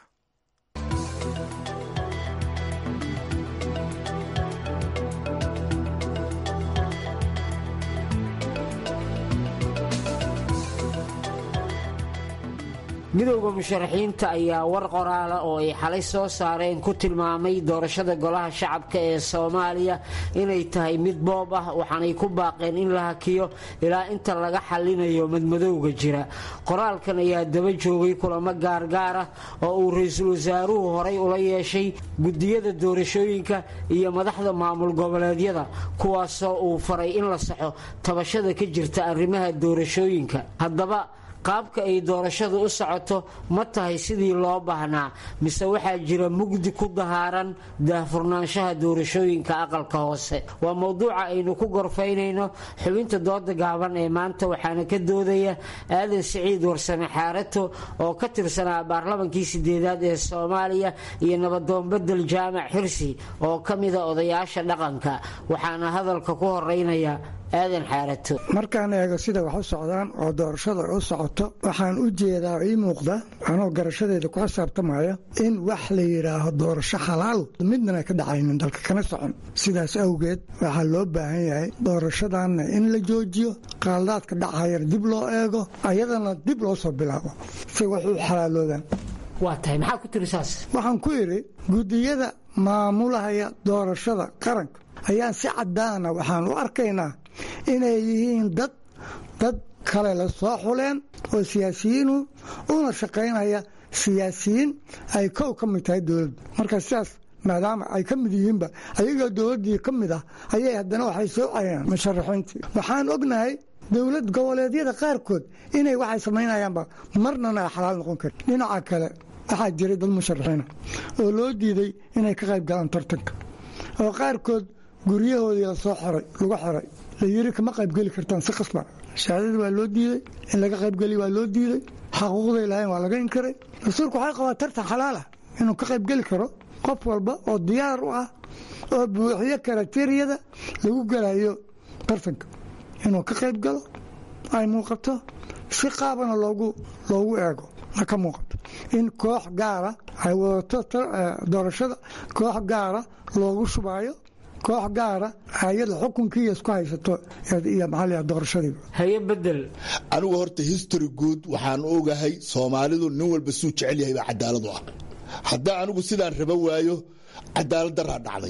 midowda musharaxiinta ayaa war qoraala oo ay xalay soo saareen ku tilmaamay doorashada golaha shacabka ee soomaaliya inay tahay mid boob ah waxaanay ku baaqeen in la hakiyo ilaa inta laga xallinayo madmadowga jira qoraalkan ayaa daba joogay kulamo gaargaar ah oo uu ra-iisul wasaaruhu horay ula yeeshay gudiyada doorashooyinka iyo madaxda maamul goboleedyada kuwaasoo uu faray in la saxo tabashada ka jirta arrimaha doorashooyinka haddaba qaabka ay doorashadu u socoto ma tahay sidii loo baahnaa mise waxaa jira mugdi ku dahaaran daahfurnaanshaha doorashooyinka aqalka hoose waa mowduuca aynu ku gorfaynayno xubinta dooda gaaban ee maanta waxaana ka doodaya aadan siciid warsame xaarato oo ka tirsanaa baarlamankii sideedaad ee soomaaliya iyo nabadoon bedel jaamac xirsi oo ka mida odayaasha dhaqanka waxaana hadalka ku horeynaya aadan xaarato markaan eego sida wax u socdaan oo doorashada u socoto waxaan u jeedaa ii muuqda anoo garashadeeda ku xisaabtamaya in wax la yidhaaho doorasho xalaal midnana ka dhacaynin dalka kana socon sidaas awgeed waxaa loo baahan yahay doorashadanna in la joojiyo qaaldaadka dhacayar dib loo eego ayadana dib loo soo bilaabo si wax u xalaaloodaan waa tahay maxaa ku tiri saas waxaan ku idhi gudiyada maamulahaya doorashada qaranka ayaan si cadaana waxaan u arkaynaa inay yihiin dad dad kale la soo xuleen oo siyaasiyiinu una shaqaynaya siyaasiyiin ay kow ka mid tahay dowladda marka sidaas maadaama ay ka mid yihiinba ayagoo dowladdii ka mid ah ayay haddana waxay soo cayaan musharaxiintii waxaan ognahay dowlad goboleedyada qaarkood inay waxay samaynayaanba marnana ay xalaal noqon karin dhinaca kale waxaa jiray dad musharaxiina oo loo diiday inay ka qayb galaan tartanka oo qaarkood guryahoodii la soo xoray lagu xoray la yiri kama qaybgeli kartaan si qasba shahaadadii waa loo diiday in laga qaybgeli waa loo diiday xaquuqday lahayn waa laga inkaray rasuulku waxay qabaa tartan xalaal ah inuu ka qaybgeli karo qof walba oo diyaar u ah oo buuxiyo karateriyada lagu gelayo tartanka inuu ka qayb galo ay muuqato si qaabana loogu loogu eego ka muuqato in koox gaara ay wadato doorashada koox gaara loogu shubaayo koox gaara ayada xukunkiiya isku haysato iyo maxaa doorashadii haye bedel anigu horta history guud waxaan ogahay soomaalidu nin walba suu jecel yahay baa cadaaladu ah haddaa anigu sidaan raba waayo cadaalad daraa dhacday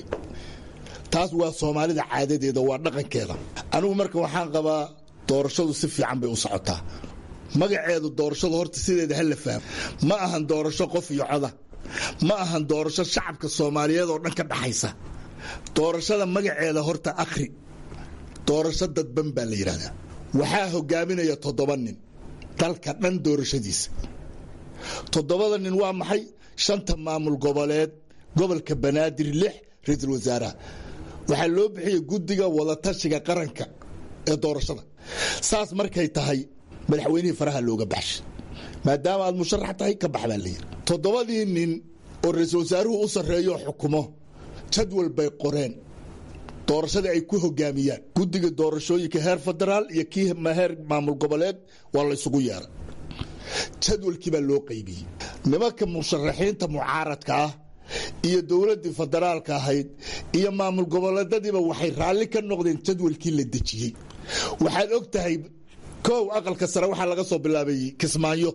taas waa soomaalida caadadeeda waa dhaqankeeda anigu marka waxaan qabaa doorashadu si fiican bay u socotaa magaceedu doorashadu horta sideeda hala fahmo ma ahan doorasho qof iyo coda ma ahan doorasho shacabka soomaaliyeed oo dhan ka dhaxaysa doorashada magaceeda horta akhri doorasho dadban baa la yidhahdaa waxaa hogaaminaya toddoba nin dalka dhan doorashadiisa toddobada nin waa maxay shanta maamul goboleed gobolka banaadir lix ra-iisul wasaaraha waxaa loo bixiyey guddiga wadatashiga qaranka ee doorashada saas markay tahay madaxweynihii faraha looga baxshay maadaama aad musharax tahay ka bax baa layidhi toddobadii nin oo ra-iisul wasaaruhu u sarreeyo xukumo jadwal bay qoreen doorashada ay ku hogaamiyaan guddiga doorashooyinka heer federaal iyo kii heer maamul goboleed waa laysugu yeeray jadwalkii baa loo qaybiyey nimanka musharaxiinta mucaaradka ah iyo dowladdii federaalka ahayd iyo maamul goboleedadiiba waxay raalli ka noqdeen jadwalkii la dejiyey waxaad og tahay kow aqalka sare waxaa laga soo bilaabay kismaayo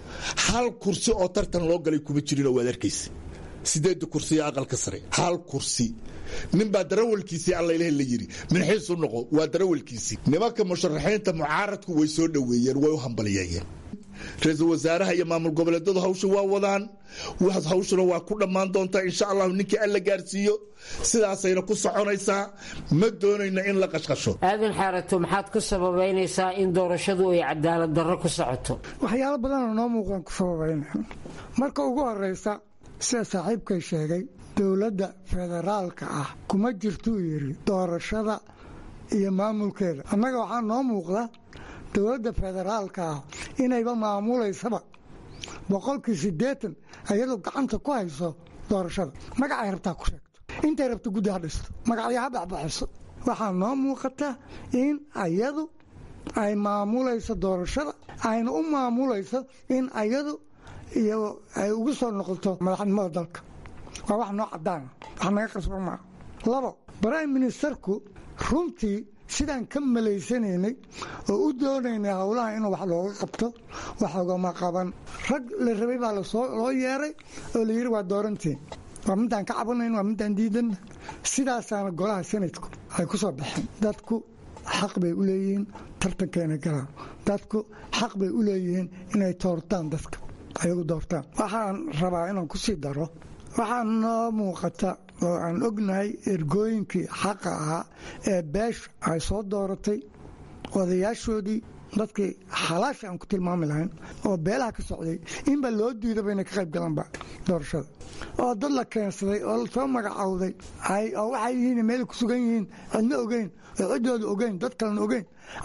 hal kursi oo tartan loo galay kuma jirin oo waad arkaysa sideedda kursiya aqalka sare hal kursi ninbaa darawalkiisii allailh la yiri minxiisu noqo waa darawalkiisii nimanka musharaxiinta mucaaradku way soo dhoweeyeen way u hambaliyeeyeen ra-iisul wasaaraha iyo maamul goboleedyadu hawsha waa wadaan hawshuna waa ku dhammaan doontaa insha allahu ninkii alla gaarsiiyo sidaasayna ku soconaysaa ma doonayna in la qashqasho aadan xaarato maxaad ku sababaynaysaa in doorashadu ay cadaalad darro ku socoto waxyaalo badanoo noo muuqdaan ku sababayna marka ugu horeysa sida saaxiibkay sheegay dowladda federaalka ah kuma jirtuu yidhi doorashada iyo maamulkeeda annaga waxaa noo muuqda dowladda federaalka ah inayba maamulaysaba boqolkii siddeetan ayadoo gacanta ku hayso doorashada magacay rabtaa ku sheegto intay rabto guddi ha dhisto magacyo ha baxbaxiso waxaa noo muuqata in ayadu ay maamulayso doorashada ayna u maamulayso in ayadu iyo ay ugu soo noqoto madaxnimada dalka waa wax noo cadaana wax naga qasba maa labo brime ministerku runtii sidaan ka malaysanaynay oo u doonaynay howlaha inuu wax looga qabto wax ogama qaban rag la rabay baa loo yeeray oo la yidhi waa doorantiin waa midaan ka cabanayn waa midaan diidanna sidaasaana golaha sanadku ay ku soo baxeen dadku xaq bay u leeyihiin tartankeena galaan dadku xaq bay u leeyihiin inay toortaan dadka ayagu doortaan waxaan rabaa inaan ku sii daro waxaa noo muuqata oo aan ognahay ergooyinkii xaqa ahaa ee beesha ay soo dooratay odayaashoodii dadkii xalaasha aan ku tilmaami lahayn oo beelaha ka socday inba loo diidaba inay ka qayb galanba doorashada oo dad la keensaday oo lasoo magacowday oo waxay yihiin meel ku sugan yihiin cidna ogeyn oo ciddooda ogeyn dad kalena ogeyn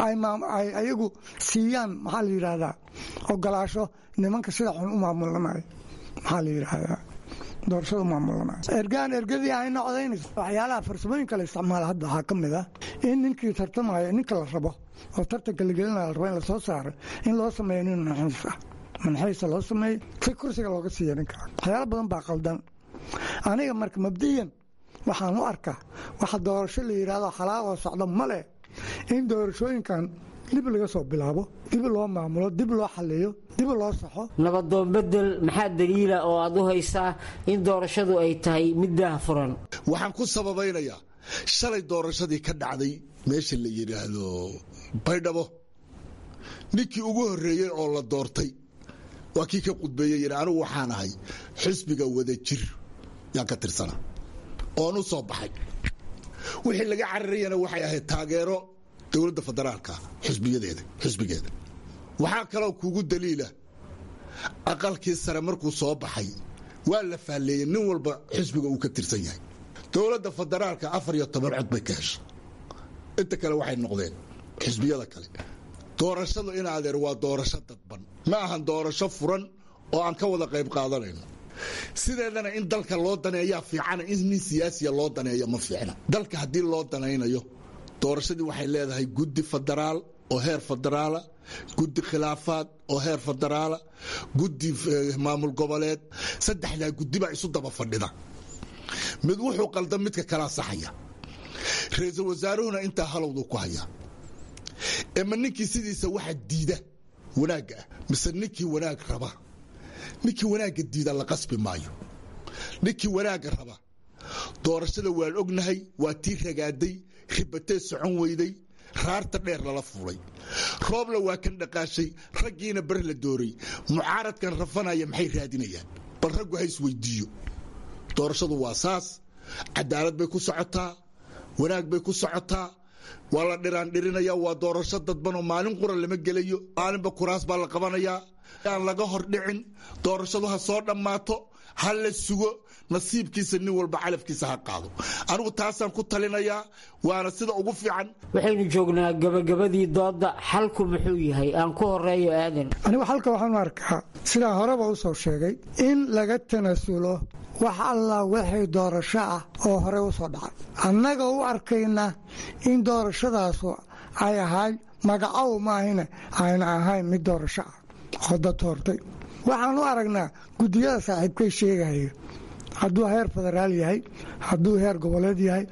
ay ayagu siiyaan maxaa la yidhaahdaa ogolaasho nimanka sida xun u maamulanayo maxaa la yidhaahdaa doorashada maamulanayo ergaan ergadii ayna codaynayso waxyaalaha farsamooyinka la isticmaala hadda waxaa ka mid ah in ninkii tartamaya ninka la rabo oo tartanka la gelinaya la rabo in lasoo saaro in loo sameeyo nin manxiis ah manxiisa loo sameeyo si kursiga looga siiya ninka waxyaalo badan baa qaldan aniga marka mabdiyan waxaan u arkaa waxa doorasho la yidhaahdo xalaaqoo socdo ma leh in doorashooyinkan dib laga soo bilaabo dib loo maamulo dib loo xaliyo dib loo saxo nabadoon bedel maxaa daliila oo aad u haysaa in doorashadu ay tahay mid daah furan waxaan ku sababaynayaa shalay doorashadii ka dhacday meesha la yidhaahdo baydhabo ninkii ugu horreeyey oo la doortay waa kii ka qudbeeyey yidhi anigu waxaan ahay xisbiga wada jir yaan ka tirsana oon u soo baxay wixii laga cararayana waxay ahayd taageero dowladda federaalka xisbiyadeeda xisbigeeda waxaa kaloo kugu daliila aqalkii sare markuu soo baxay waa la faalleeyey nin walba xisbiga uu ka tirsan yahay dowladda federaalka afar iyo toban cod bay ka heshay inta kale waxay noqdeen xisbiyada kale doorashadu in adeer waa doorasho dadban ma ahan doorasho furan oo aan ka wada qayb qaadanayno sideedana in dalka loo daneeyaa fiicana in nin siyaasiya loo daneeyo ma fiicna dalka haddii loo danaynayo doorashadii waxay leedahay guddi federaal oo heer federaala guddi khilaafaad oo heer federaala guddi maamul goboleed saddexdaa guddi baa isu daba fadhida mid wuxuu qaldan midka kalaa saxaya ra-iisul wasaaruhuna intaa halowduu ku hayaa ema ninkii sidiisa waxa diida wanaagga ah mise ninkii wanaag raba ninkii wanaagga diida la qasbi maayo ninkii wanaagga raba doorashada waan ognahay waa tii ragaaday ribatee socon weyday raarta dheer lala fuulay roobla waa kan dhaqaashay raggiina bar la dooray mucaaradkan rafanaya maxay raadinayaan bal raggu ha isweydiiyo doorashadu waa saas cadaalad bay ku socotaa wanaag bay ku socotaa waa la dhiraandhirinaya waa doorasho dadbanoo maalin qura lama gelayo maalinba kuraas baa la qabanayaa aan laga hordhicin doorashadu ha soo dhammaato ha la sugo nasiibkiisa nin walba calafkiisa ha qaado anigu taasaan ku talinayaa waana sida ugu fiican waxaynu joognaa gabagabadii doodda xalku muxuu yahay aan ku horeeyo aadan anigu xalka waxaan u arkaa sidaan horeba u soo sheegay in laga tanasulo wax allah wixii doorasho ah oo horey u soo dhacay annaga u arkayna in doorashadaasu ay ahayd magacow maahine ayna ahayn mid doorasho ah oo dad hortay waxaan u aragnaa guddiyada saaxiibkay sheegaya hadduu heer federaal yahay hadduu heer goboleed yahay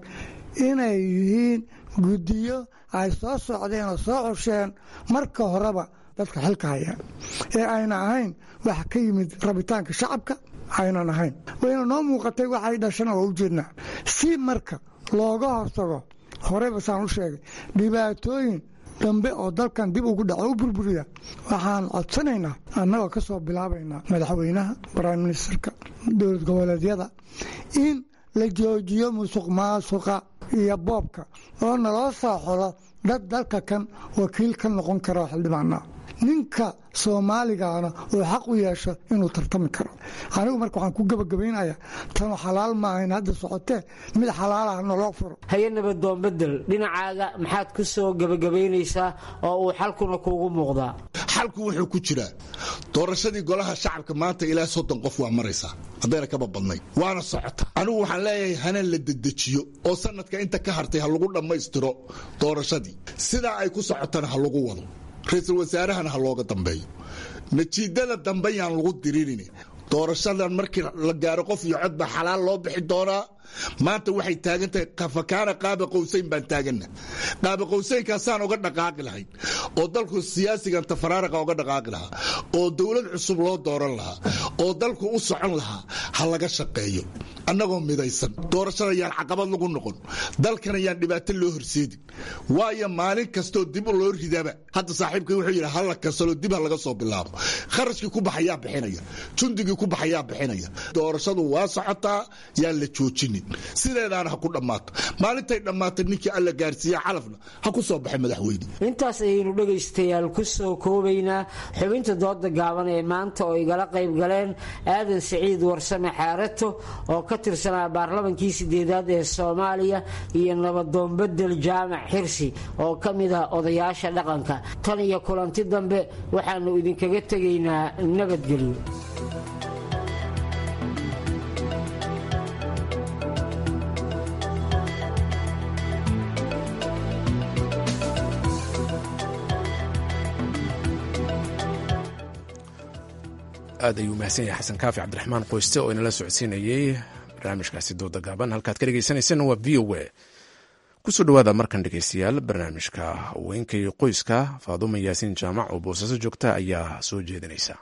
inay yihiin guddiyo ay soo socdeen oo soo xusheen marka horeba dadka xilka hayaan ee ayna ahayn wax ka yimid rabitaanka shacabka aynan ahayn wayna noo muuqatay waxay dhashana waa u jeednaa si marka looga hortago horeyba saan u sheegay dhibaatooyin dambe oo dalkan dib ugu dhaco u burburiya waxaan codsanaynaa annagoo ka soo bilaabaynaa madaxweynaha prime ministerka dowlad goboleedyada in la joojiyo musuq maasuqa iyo boobka oo naloo soo xolo dad dalka kan wakiil ka noqon karo xildhibaanaa ninka soomaaligaana uu xaq u yeesho inuu tartami karo anigu marka waxaan ku gebagabaynayaa tanu xalaal maahayn hadda socotee mid xalaalaha naloo furo haye nabadoon bedel dhinacaaga maxaad ku soo gebagabaynaysaa oo uu xalkuna kuugu muuqdaa xalku wuxuu ku jiraa doorashadii golaha shacabka maanta ilaa soddon qof waa maraysaa haddayna kaba badnay waana socota anigu waxaan leeyahay hana la dedejiyo oo sanadka inta ka hartay ha lagu dhammaystiro doorashadii sidaa ay ku socotana ha lagu wado ra-iisul wasaarahana ha looga dambeeyo natiijada dambe yaan lagu diriirin doorashadan markii la gaaro qof iyo cod baa xalaal loo bixi doonaa maanta waxay taagan tahay fakaana qaaba qowsayn baan taagana qaaba qowsaynkaasaan uga dhaqaaqi lahayn oo dalku siyaasigan tafaraaraqa uga dhaqaaqi lahaa oo dowlad cusub loo dooran lahaa oo dalku u socon lahaa ha laga shaqeeyo annagoo midaysan doorashada yaan caqabad lagu noqon dalkana yaan dhibaato loo horseedin waayo maalin kastoo dib loo ridaba hadda saaxiibkii wuxuu yidhi hala kansalo dib ha laga soo bilaabo kharashkii ku baxayaa bixinaya jundigii ku baxayaa bixinaya doorashadu waa socotaa yaan la joojinin sideedaana ha ku dhammaato maalintay dhammaatay ninkii alla gaarsiiya calafna ha ku soo baxay madaxweyne intaas ayaynu dhegaystayaal ku soo koobaynaa xubinta dooda gaaban ee maanta oo igala qayb galeen aadan siciid warsame xaarato oo ka tirsanaa baarlamankii sideedaad ee soomaaliya iyo nabadoon bedel jaamac xirsi oo ka mid ah odayaasha dhaqanka tan iyo kulanti dambe waxaannu idinkaga tegaynaa nabadgelyo aad ayuu mahadsan yahay xasan kaafi cabdiraxmaan qoyste oo inala socodsiinayey barnaamijkaasi dooda gaaban halkaad ka dhegeysaneyseen waa v o a kusoo dhawaada markan dhegeystayaal barnaamijka haweenka iyo qoyska faaduuma yaasiin jaamac oo boosaaso joogta ayaa soo jeedinaysa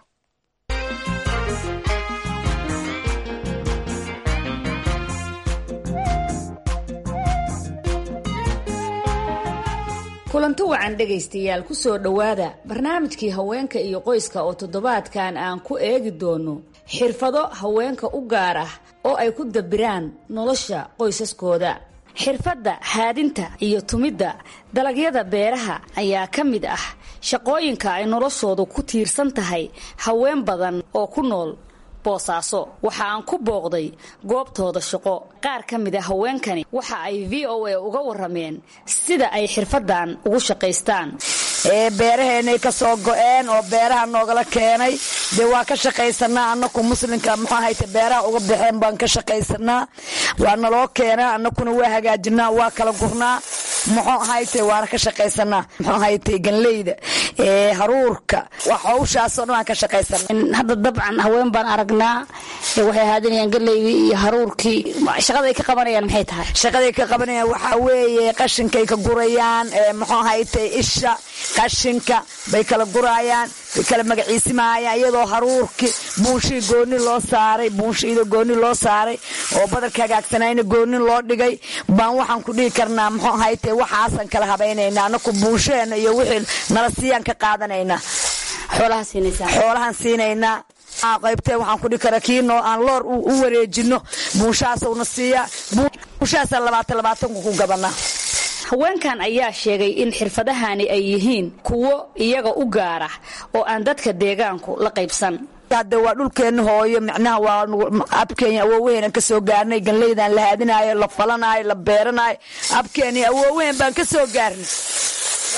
kulanti wacan dhegaystayaal ku soo dhowaada barnaamijkii haweenka iyo qoyska oo toddobaadkan aan ku eegi doono xirfado haweenka u gaar ah oo ay ku dabiraan nolosha qoysaskooda xirfadda haadinta iyo tumidda dalagyada beeraha ayaa ka mid ah shaqooyinka ay noloshoodu ku tiirsan tahay haween badan oo ku nool boosaaso waxa aan ku booqday goobtooda shaqo qaar ka mid a haweenkani waxa ay v o a uga warameen sida ay xirfadan ugu shaqaystaan beeraheenay ka soo go-een oo beeraha noogala keenay dee waa ka shaqaysanaa anaku muslimka muxuu ahayte beeraha uga baxeen baan ka shaqaysanaa waa naloo keenaa anakuna waa hagaajinaa waa kala gurnaa muxuu ahayte waana ka shaqaysanaa muxuu ahayte ganleyda haruurka wax hawshaasoo dhan waan ka shaqaysanaa hadda dabcan haween baan aragnaa waxay haadinayaan galeydii iyo haruurkii shaqaday ka qabanayaan maxay tahay shaqaday ka qabanayaan waxaa weeye qashinkay ka gurayaan muxuu ahayte isha qashinka bay kala guraayaan bay kala magaciisimaayaan iyadoo haruurki buunshii gooni loo saaray buunshiida gooni loo saaray oo badarka hagaagsanayna gooni loo dhigay baan waxaan ku dhihi karnaa muxuu ahayte waxaasan kala habaynaynaa anaku buunshaheena iyo wixii nala siiyaan ka qaadanaynaa xoolahan siinaynaa qaybtee waxaan ku dhihi karaa kii noo aan loor u wareejino buunshahaasuna siiyaa buunshahaasa labaatan labaatanku ku gabanaa haweenkan ayaa sheegay in xirfadahani ay yihiin kuwo iyaga u gaar ah oo aan dadka deegaanku la qaybsan hadde waa dhulkeenna hooyo micnaha waa abkeenya awoowaheenan ka soo gaarnay ganleydan la haadinaayo la falanaayo la beeranaayo abkeeni awoowaheen baan ka soo gaarnay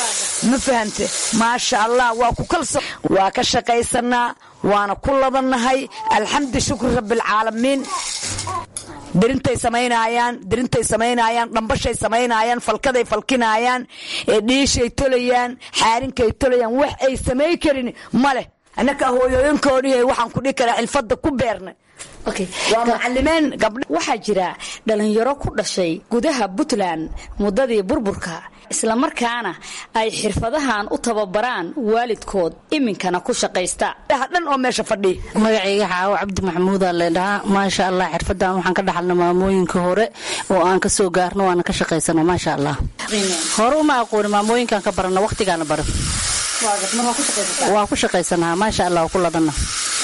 ma fahante maasha allah waa ku kalso waa ka shaqaysanaa waana ku ladannahay alxamdu shukri rabbialcaalamiin dirintay samaynayaan dirintay samaynayaan dhambashay samaynayaan falkaday falkinaayaan dhiishay tolayaan xaarinkay tolayaan wax ay samayn karin ma leh annaka hooyooyinkoodii waxaan ku dhihi karaa xilfadda ku beernay waa macalimiin gabdha waxaa jira dhalinyaro ku dhashay gudaha puntland muddadii burburka islamarkaana ay xirfadahan u tababaraan waalidkood iminkana ku shaqaysta dhan oo meesha fadhiya magacayga xaawo cabdi maxamuuda leedhahaa maasha allah xirfadan waxaan ka dhaxalna maamooyinka hore oo aan ka soo gaarno waana ka shaqaysano maasha allah hore uma aqooni maamooyinkaan ka barana waqtigaana baro waa ku shaqaysanaa maasha allah ku ladana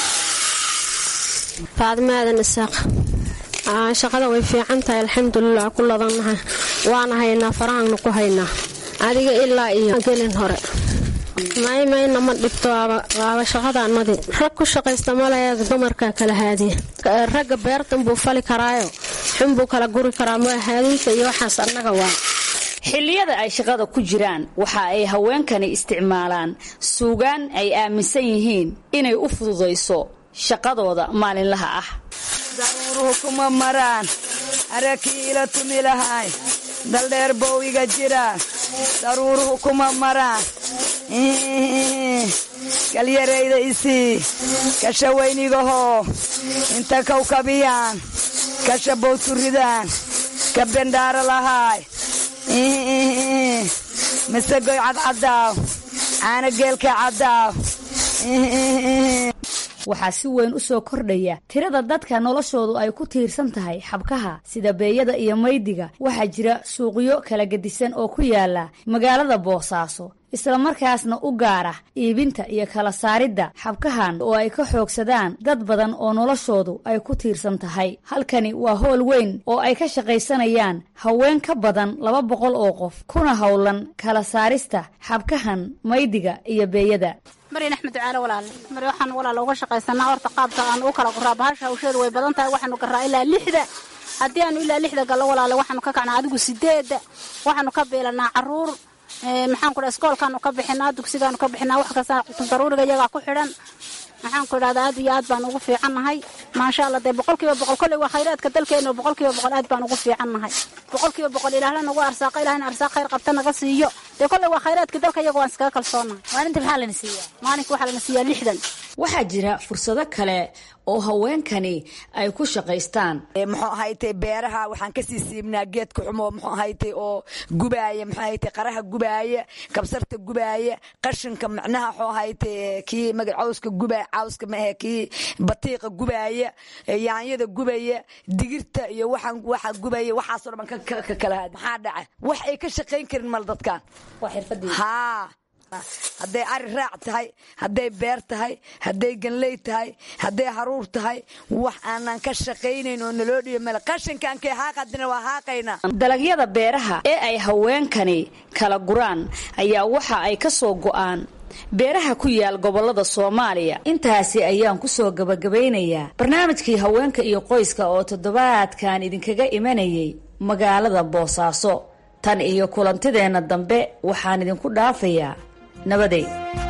faadimo aadan isaaq shaqada way fiican tahay alxamdulilah ku ladannaha waana haynaa farahaanna ku haynaa adiga ilaa iyo gelin hore maymayna ma dhibto waaba shaqadaanadii rag ku shaqaysta malaya dumarka kala haadiya ragga beertan buu fali karaayo xunbuu kala guri karaa ma haadiinka iyo waxaas annaga waa xilliyada ay shaqada ku jiraan waxa ay haweenkani isticmaalaan suugaan ay aaminsan yihiin inay u fududayso shaqadooda maalinlaha ah daruuruhu kuma maraan arakiila tumi lahay daldheer bow iga jiraan daruuruhu kuma maraan galyarayda isii kasha weynigahoo inta kawkabiyaan kasha bowturidaan ka bendhaara lahaay masegoy cadcadaaw caana geelka caddaaw waxaa si weyn u soo kordhaya tirada dadka noloshoodu ay ku tiirsan tahay xabkaha sida beeyada iyo maydiga waxaa jira suuqyo kala gedisan oo ku yaala magaalada boosaaso islamarkaasna u gaara iibinta iyo kala saaridda xabkahan oo ay ka xoogsadaan dad badan oo noloshoodu ay ku tiirsan tahay halkani waa howl weyn oo ay ka shaqaysanayaan haween ka badan laba boqol oo qof kuna howlan kala saarista xabkahan maydiga iyo beeyada maryan axmed ducaale walaale mar waxaan walaala uga shaqaysanaa horta qaabka aan u kala guraa bahasha hawsheedu way badan tahay waxaanu garaa ilaa lixda haddii aanu ilaa lixda gallo walaale waxaanu ka kacnaa adigu sideedda waxaanu ka beelanaa caruur maxaan ku dhaha iskoolkaanu ka bixinaa dugsigaanu ka bixinaa wax kasta daruuriga iyagaa ku xidhan maxaan ku idhahdaa aad iyo aad baan ugu fiicannahay maasha allah dee boqolkiiba boqol kolley waa khayraadka dalkeena boqolkiiba boqol aad baan ugu fiicannahay boqolkiiba boqol ilaahla nagu arsaaqa ilahna arsaaq khayr qabta naga siiyo dee kolley waa khayraadka dalka iyaga waan iskaga kalsoonahay maalinta maxaa lana siiyaa maalinka waxaa lana siiyaa lixdan waxaa jira fursado kale oo haweenkani ay ku shaqaystaan muxuu ahaytay beeraha waxaan kasii siibnaa geedka xumo muxuu ahaytay oo gubaaya muxuu ahaytay qaraha gubaaya kabsarta gubaaya qashinka macnaha muxuu ahaytay kii maga cawska gubaaya cawska maahe kii batiiqa gubaaya yaanyada gubaya digirta iyo waxaan waxa gubaya waxaasoo dhan ka kala haad maxaa dhaca wax ay ka shaqayn karin mal dadkan waa xirfadii haa hadday ari raac tahay hadday beer tahay hadday ganley tahay hadday haruur tahay wax aanan ka shaqaynayn oo naloo dhiyo male qashinkankay haaqadina waa haaqaynaa dalagyada beeraha ee ay haweenkani kala guraan ayaa waxa ay ka soo go'aan beeraha ku yaal gobolada soomaaliya intaasi ayaan ku soo gabagabaynayaa barnaamijkii haweenka iyo qoyska oo toddobaadkan idinkaga imanayay magaalada boosaaso tan iyo kulantideenna dambe waxaan idinku dhaafayaa nabaday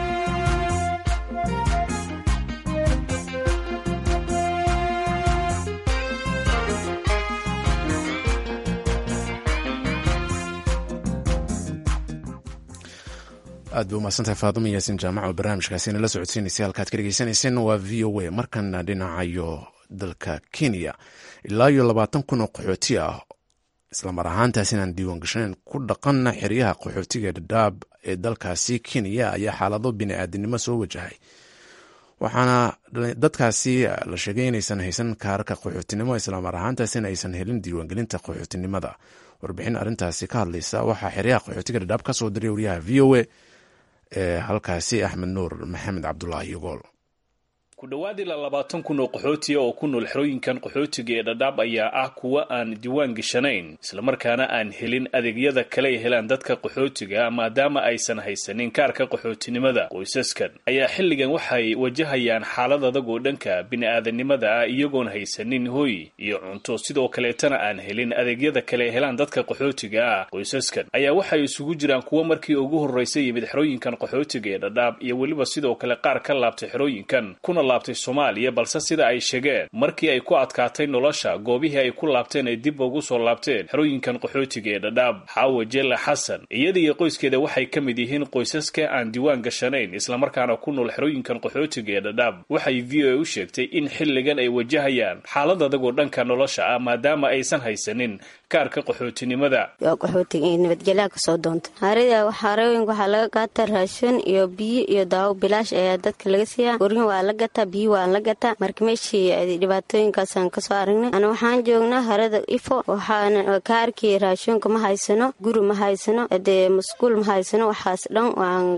aad bay umahadsantahay faaduma yaasin jaamac oo barnaamijkaasina la socodsiinaysay halkaad ka dhegeysanayseen waa v o a markana dhinacayo dalka kenya ilaa iyo labaatan kun oo qaxooti ah islamar ahaantaas inaan diiwaan gashaneyn ku dhaqanna xeryaha qaxootiga dhadhaab ee dalkaasi kenya ayaa xaalado bini-aadinimo soo wajahay waxaana dadkaasi la sheegay inaysan haysan kaararka qaxootinimo islamar ahaantaasina aysan helin diiwaangelinta qaxootinimada warbixin arintaasi ka hadlaysa waxaa xeryaha qaxootiga dhadhaab ka soo diray wariyaha v o a ee halkaasi axmed nuur maxamed cabdulaahi yogool ku dhowaad ilaa labaatan kun oo qaxootiya oo ku nool xerooyinkan qaxootiga ee dhadhaab ayaa ah kuwa aan diiwaan gashanayn islamarkaana aan helin adeegyada kale ay helaan dadka qaxootiga maadaama aysan haysanin kaarka qaxootinimada qoysaskan ayaa xilligan waxay wajahayaan xaalad adag oo dhanka bini-aadanimada ah iyagoon haysanin hoy iyo cunto sidoo kaleetana aan helin adeegyada kale ay helaan dadka qaxootiga ah qoysaskan ayaa waxay isugu jiraan kuwa markii ugu horreysay yimid xerooyinkan qaxootiga ee dhadhaab iyo weliba sidoo kale qaar ka laabtay xerooyinkan kuna laabtay soomaaliya balse sida ay sheegeen markii ay ku adkaatay nolosha goobihii ay ku laabteen ay dib ugu soo laabteen xerooyinkan qaxootiga ee dhadhaab xaawa jelle xasan iyada iyo qoyskeeda waxay ka mid yihiin qoysaska aan diiwaan gashanayn islamarkaana ku nool xerooyinkan qaxootiga ee dhadhaab waxay v o a u sheegtay in xilligan ay wajahayaan xaalad adagoo dhanka nolosha ah maadaama aysan haysanin kaarka qaxootinimada waa qaxootiga nabadgelyaa kasoo doonta harida xarooyinka waxaa laga qaata raashin iyo biyo iyo daawo bilaash ayaa dadka laga siiyaa guryin waa la gataa biyo waa la gataa marka meeshii dhibaatooyinkaasaan kasoo aragnay ana waxaan joognaa harada ifo waxaan kaarkii raashinka ma haysano guri ma haysano dee masquul ma haysano waxaas dhan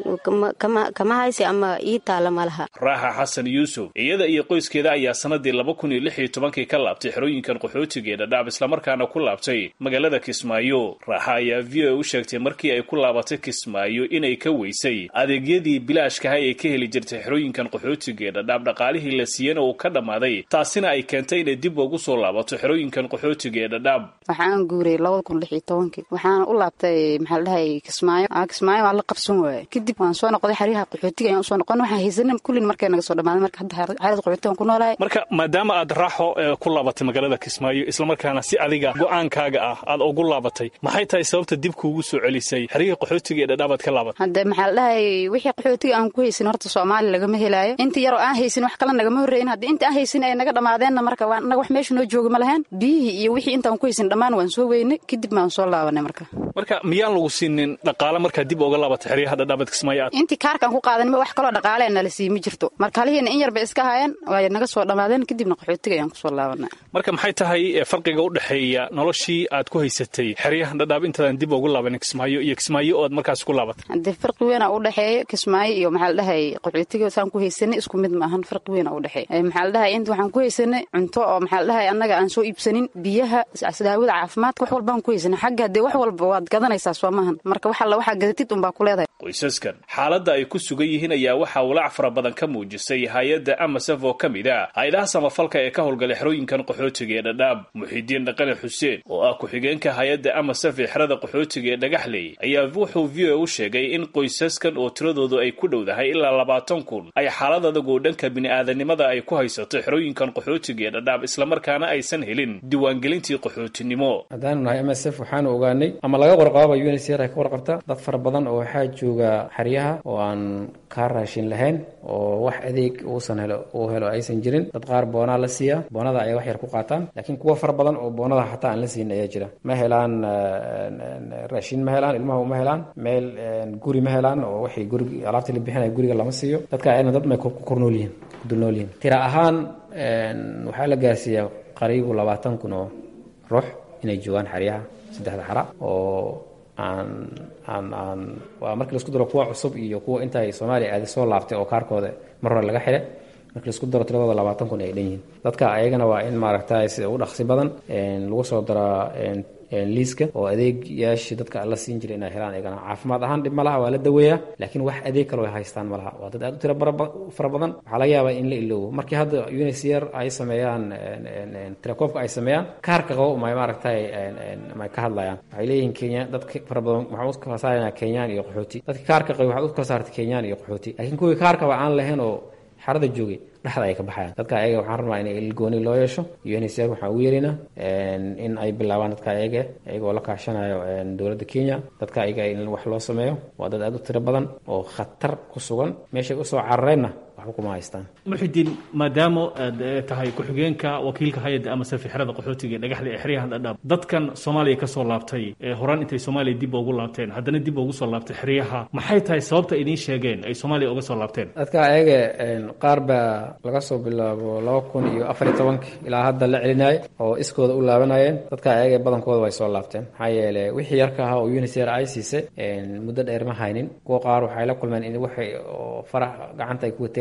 kama haysi ama ii taala ma laha raaxa xasan yuusuf iyada iyo qoyskeeda ayaa sanadii laba kun iyo lix iyo tobankii ka laabtay xerooyinkan qaxootiga ee dhadhaab islamarkaana ku laabtay magaalada kismaayo raaxa ayaa v o a u sheegtay markii ay ku laabatay kismaayo inay ka weysay adeegyadii bilaashkahay ay ka heli jirtay xerooyinkan qaxootiga ee dhadhaab dhaqaalihii la siiyana uu ka dhammaaday taasina ay keentay inay dib ugu soo laabato xerooyinkan qaxootiga ee dhadhaab waxaan guuray labada kun lix iyo tobankii waxaana u laabtay maxaa la dhahay kismaayo kismaayo waa la qabsan waaye kadib waan soo noqday xeryaha qaxootiga ayaan usoo noqon waxaan haysanin kullin markay naga soo dhammaaday marka hadda xerada qaxootiga ku noolahay marka maadaama aad raaxo ku laabatay magaalada kismaayo islamarkaana si adiga go-aankaaga ah aad ugu laabatay maxay tahay sababta dib kuugu soo celisay xeryihii qaxootiga ee dhadhaabaad ka laabatay hadde maxaa la dhahay wixii qaxootiga aan ku haysin horta soomaali lagama helaayo inta yaroo aan haysin wax kale nagama horreyin haddii inta aan haysin ay naga dhammaadeenna marka waa naga wax meesha noo jooga ma lahayn biyihii iyo wixii intaan ku haysin dhammaan waan soo weynay kadib baan soo laabanay marka marka miyaan lagu siinin dhaqaale markaa dib uga laabatay xeryaha dhadhaabaad kismaayo aad intii kaarkaan ku qaadanima wax kaloo dhaqaalee nala sii ma jirto marka halihiina in yar bay iska haayeen waay naga soo dhammaadeen kadibna qaxootiga ayaan kusoo laabanay marka maxay tahay farqiga u dhexeeya noloshii aad ku haysatay xeryahan dhadhaab intaadan dib ugu laabanin kismaayo iyo kismaayo oo aad markaas ku laabatay haddee farqi weyn a u dhexeeya kismaayo iyo maxaa la dhahay qaxootiga saan ku haysanay isku mid ma ahan farqi weyn a u dhexeeya maxaa la dhahay inta waxaan ku haysanay cunto oo maxaa la dhahay annaga aan soo iibsanin biyaha daawada caafimaadka wax walbaan ku haysanay xagga haddee wax walba waad gadanaysaa soo maahan marka wax alla waxaa gadatid unbaa ku leedahay qoysaskan xaaladda ay ku sugan yihiin ayaa waxaa walaac fara badan ka muujisay hay-adda amasaf oo ka mid ah hay-adaha samafalka ee ka howlgalay xerooyinkan qaxootiga ee dhadhaab muxiidiin dhaqane xuseen oo ah ku-xigeenka hay-adda amasaf ee xerada qaxootiga ee dhagaxley ayaa wuxuu v o a u sheegay in qoysaskan oo tiradoodu ay ku dhowdahay ilaa labaatan kun ay xaalad adag oo dhanka bini-aadanimada ay ku haysato xerooyinkan qaxootiga ee dhadhaab islamarkaana aysan helin diiwaangelintii qaxootinimo haddaanu nahay m s f waxaanu ogaanay ama laga warqaaba unsr ay ka warqabta dad fara badan oo waxaa jooga xeryaha oo aan kaa raashin lahayn oo wax adeeg uusan helo uu helo aysan jirin dad qaar boonaa la siiyaa boonada ayay wax yar ku qaataan laakiin kuwa fara badan oo boonada xataa aan la siin ayaa jira ma helaan raashin ma helaan ilmaha uma helaan meel guri ma helaan oo waxay gurig alaabtii la bixinaya guriga lama siiyo dadka ayna dad may ku kornool yihiin ku dulnool yihiin tira ahaan waxaa la gaarsiiyaa qariibu labaatan kun oo ruux inay joogaan xeryaha saddexda xara oo aan aan aan waa markii laisku daro kuwa cusub iyo kuwa intaay soomaaliya aadi soo laabtay oo kaarkooda mar hore laga xidhay markii laisku daro tiradooda labaatan kun ay dhan yihiin dadka ayagana waa in maaragtay sida ugu dhaqsi badan lagu soo daraa liiska oo adeegyaashii dadka la siin jiray inay helaan ayagana caafimaad ahaan dhib ma laha waa la daweeyaa laakiin wax adeeg kale ay haystaan ma laha waa dad aad u tiro fara badan waxaa laga yaabaa in la iloobo markii hadda unisr ay sameeyaan tirakoobka ay sameeyaan kaarka qabo may maaragtay may ka hadlayaan waxay leeyihiin kenya dadka fara badan waxaan u kala saaraynaa kenyaan iyo qaxooti dadka kaarka qabo waxaad u kala saartay kenyaan iyo qaxooti laakiin kuwii kaarkaba aan lahayn oo xarada joogay dhexda ay ka baxayaan dadka ayaga waxaan rabnaa in ilgooni loo yeesho unsr waxaan ugu yeeraynaa in ay bilaabaan dadka ayaga iyagoo la kaashanayo dowladda kenya dadka ayaga in wax loo sameeyo waa dad aad u tiro badan oo khatar ku sugan meeshay usoo carareenna waxba kuma haystaan muxidiin maadaama aad tahay ku-xigeenka wakiilka hay-adda ama safi xerada qaxootiga ee dhagaxda ee xeryahan dhadhaab dadkan soomaaliya ka soo laabtay ee horaan intay soomaaliya dib ugu laabteen haddana dib ugu soo laabtay xeryaha maxay tahay sababta idiin sheegeen ay soomaaliya uga soo laabteen dadka ayaga qaar baa laga soo bilaabo laba kun iyo afar iyo tobanka ilaa hadda la celinayay oo iskooda u laabanayeen dadka ayaga badankooda way soo laabteen maxaa yeele wixii yarka ahaa oo unisr ay siisay muddo dheer ma haynin kuwa qaar waxay la kulmeen in waxay oo farax gacanta ay ku wateen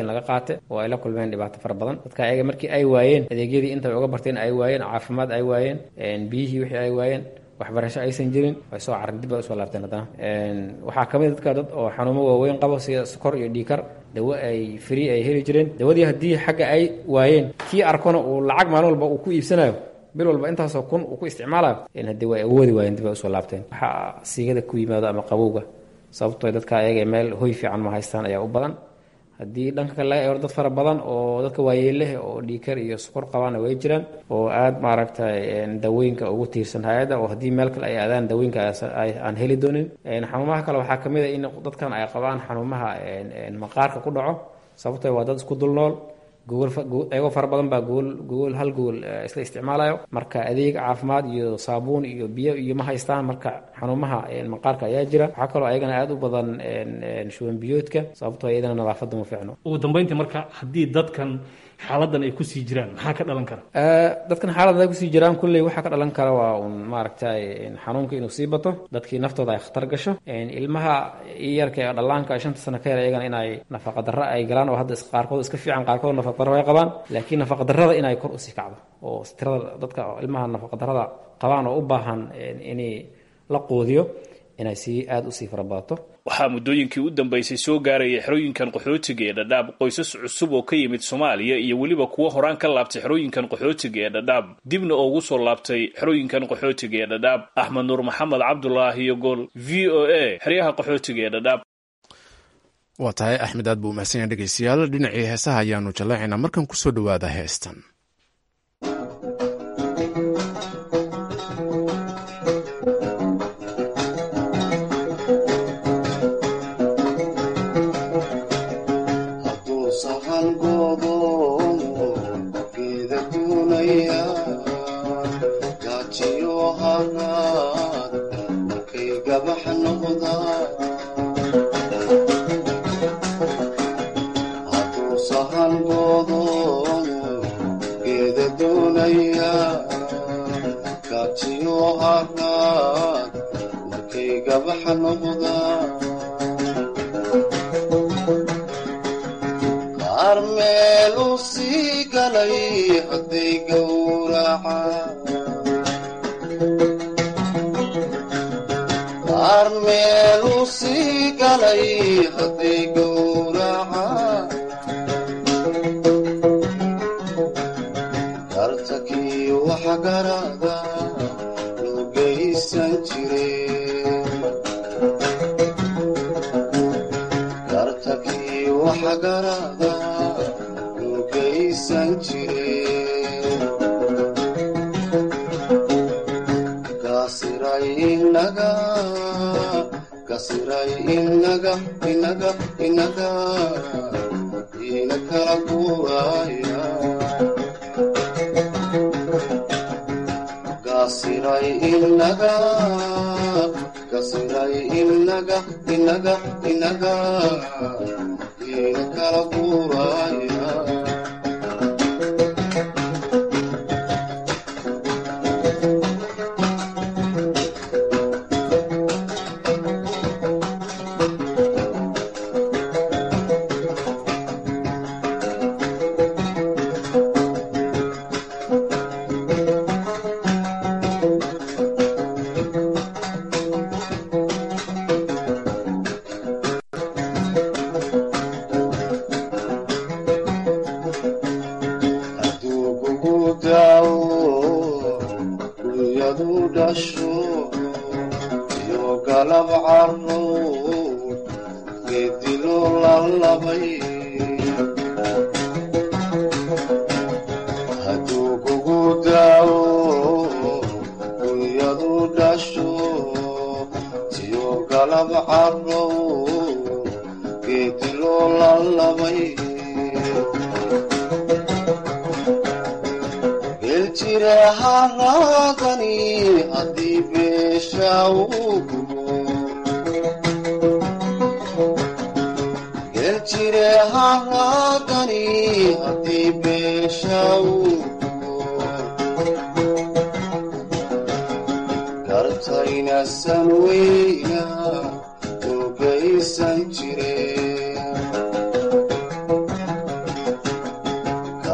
laga qaate oo ay la kulmeen dhibaato fara badan dadka ayaga markii ay waayeen adeegyadii intay uga barteen ay waayeen caafimaad ay waayeen biyihii wixii ay waayeen waxbarasho aysan jirin way soo carren dib ay usoo laabteen haddana waxaa ka mid dadka dad oo xanuumo waaweyn qabo sida sokor iyo dhiikar dawo ay free ay heli jireen dawadii haddii xagga ay waayeen kii arkona uu lacag maalin walba uu ku iibsanayo bil walba intaasoo kun uu ku isticmaalayo haddii way awoodi waayeen dib ay usoo laabteen waxaa siigada ku yimaado ama qabowga sababtoo dadka ayaga meel hoy fiican ma haystaan ayaa u badan haddii dhanka kale laga eego dad fara badan oo dadka waayeeleh oo dhiikar iyo sukor qabaana way jiraan oo aada maaragtay dawooyinka ugu tiirsan hay-adda oo haddii meel kale ay aadaan dawooyinka aan heli doonin xanuumaha kale waxaa kamid a in dadkan ay qabaan xanuumaha maqaarka ku dhaco sababtoo waa dad isku dul nool iyagoo fara badan baa gool gool hal gool isla isticmaalayo marka adeeg caafimaad iyo saabuun iyo biyo iyo ma haystaan marka xanuumaha maqaarka ayaa jira waxaa kaloo ayagana aada u badan shuban biyoodka sababtoo iyadana nadaafadda ma fiicno ugu dambeyntii marka haddii dadkan xaaladan ay kusii jiraan maxaa ka dhalan kara dadkan xaaladda ay kusii jiraan kulley waxaa ka dhalan kara waa un maaragtay xanuunka inuu sii bato dadkii naftooda ay khatar gasho ilmaha yarka ee dhallaanka shanta sano ka yar iyagana inay nafaqa darro ay galaan oo hadda qaarkood iska fiican qaarkood nafaqa darro ay qabaan laakiin nafaqa darrada inay kor usii kacdo oo tirada dadka ilmaha nafaqa darrada qabaan oo u baahan inay la quudiyo inay sii aada usii farabadato waxaa muddooyinkii u dambaysay soo gaaraya xerooyinkan qaxootiga ee dhadhaab qoysas cusub oo ka yimid soomaaliya iyo weliba kuwo horaan ka laabtay xerooyinkan qaxootiga ee dhadhaab dibna ugu soo laabtay xerooyinkan qaxootiga ee dhadhaab axmed nuur maxamed cabdulaahi iyo gool v o a xeryaha qaxootiga ee dhadhaab waa tahay axmed aad buu umahsan yahay dhegeystayaal dhinacii heesaha ayaanu jallaacaynaa markan kusoo dhowaada heestan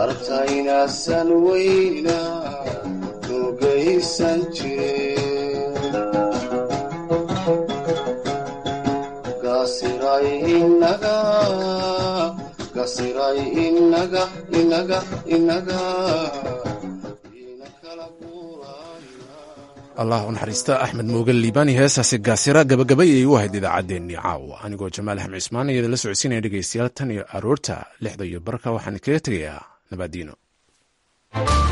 dartaynasan weyna nugaysan jire gasiray inaga gasiray inaga inaga inaga allah u naxariista axmed moogan liibaani heesaasi gaasira gabagabay ayay u ahayd idaacaddeenii caawa anigoo jamaal axmed cismaan iyada la socodsiinaya dhegeystayaal tan iyo aroorta lixda iyo barka waxaan kaga tegayaa nabaadiino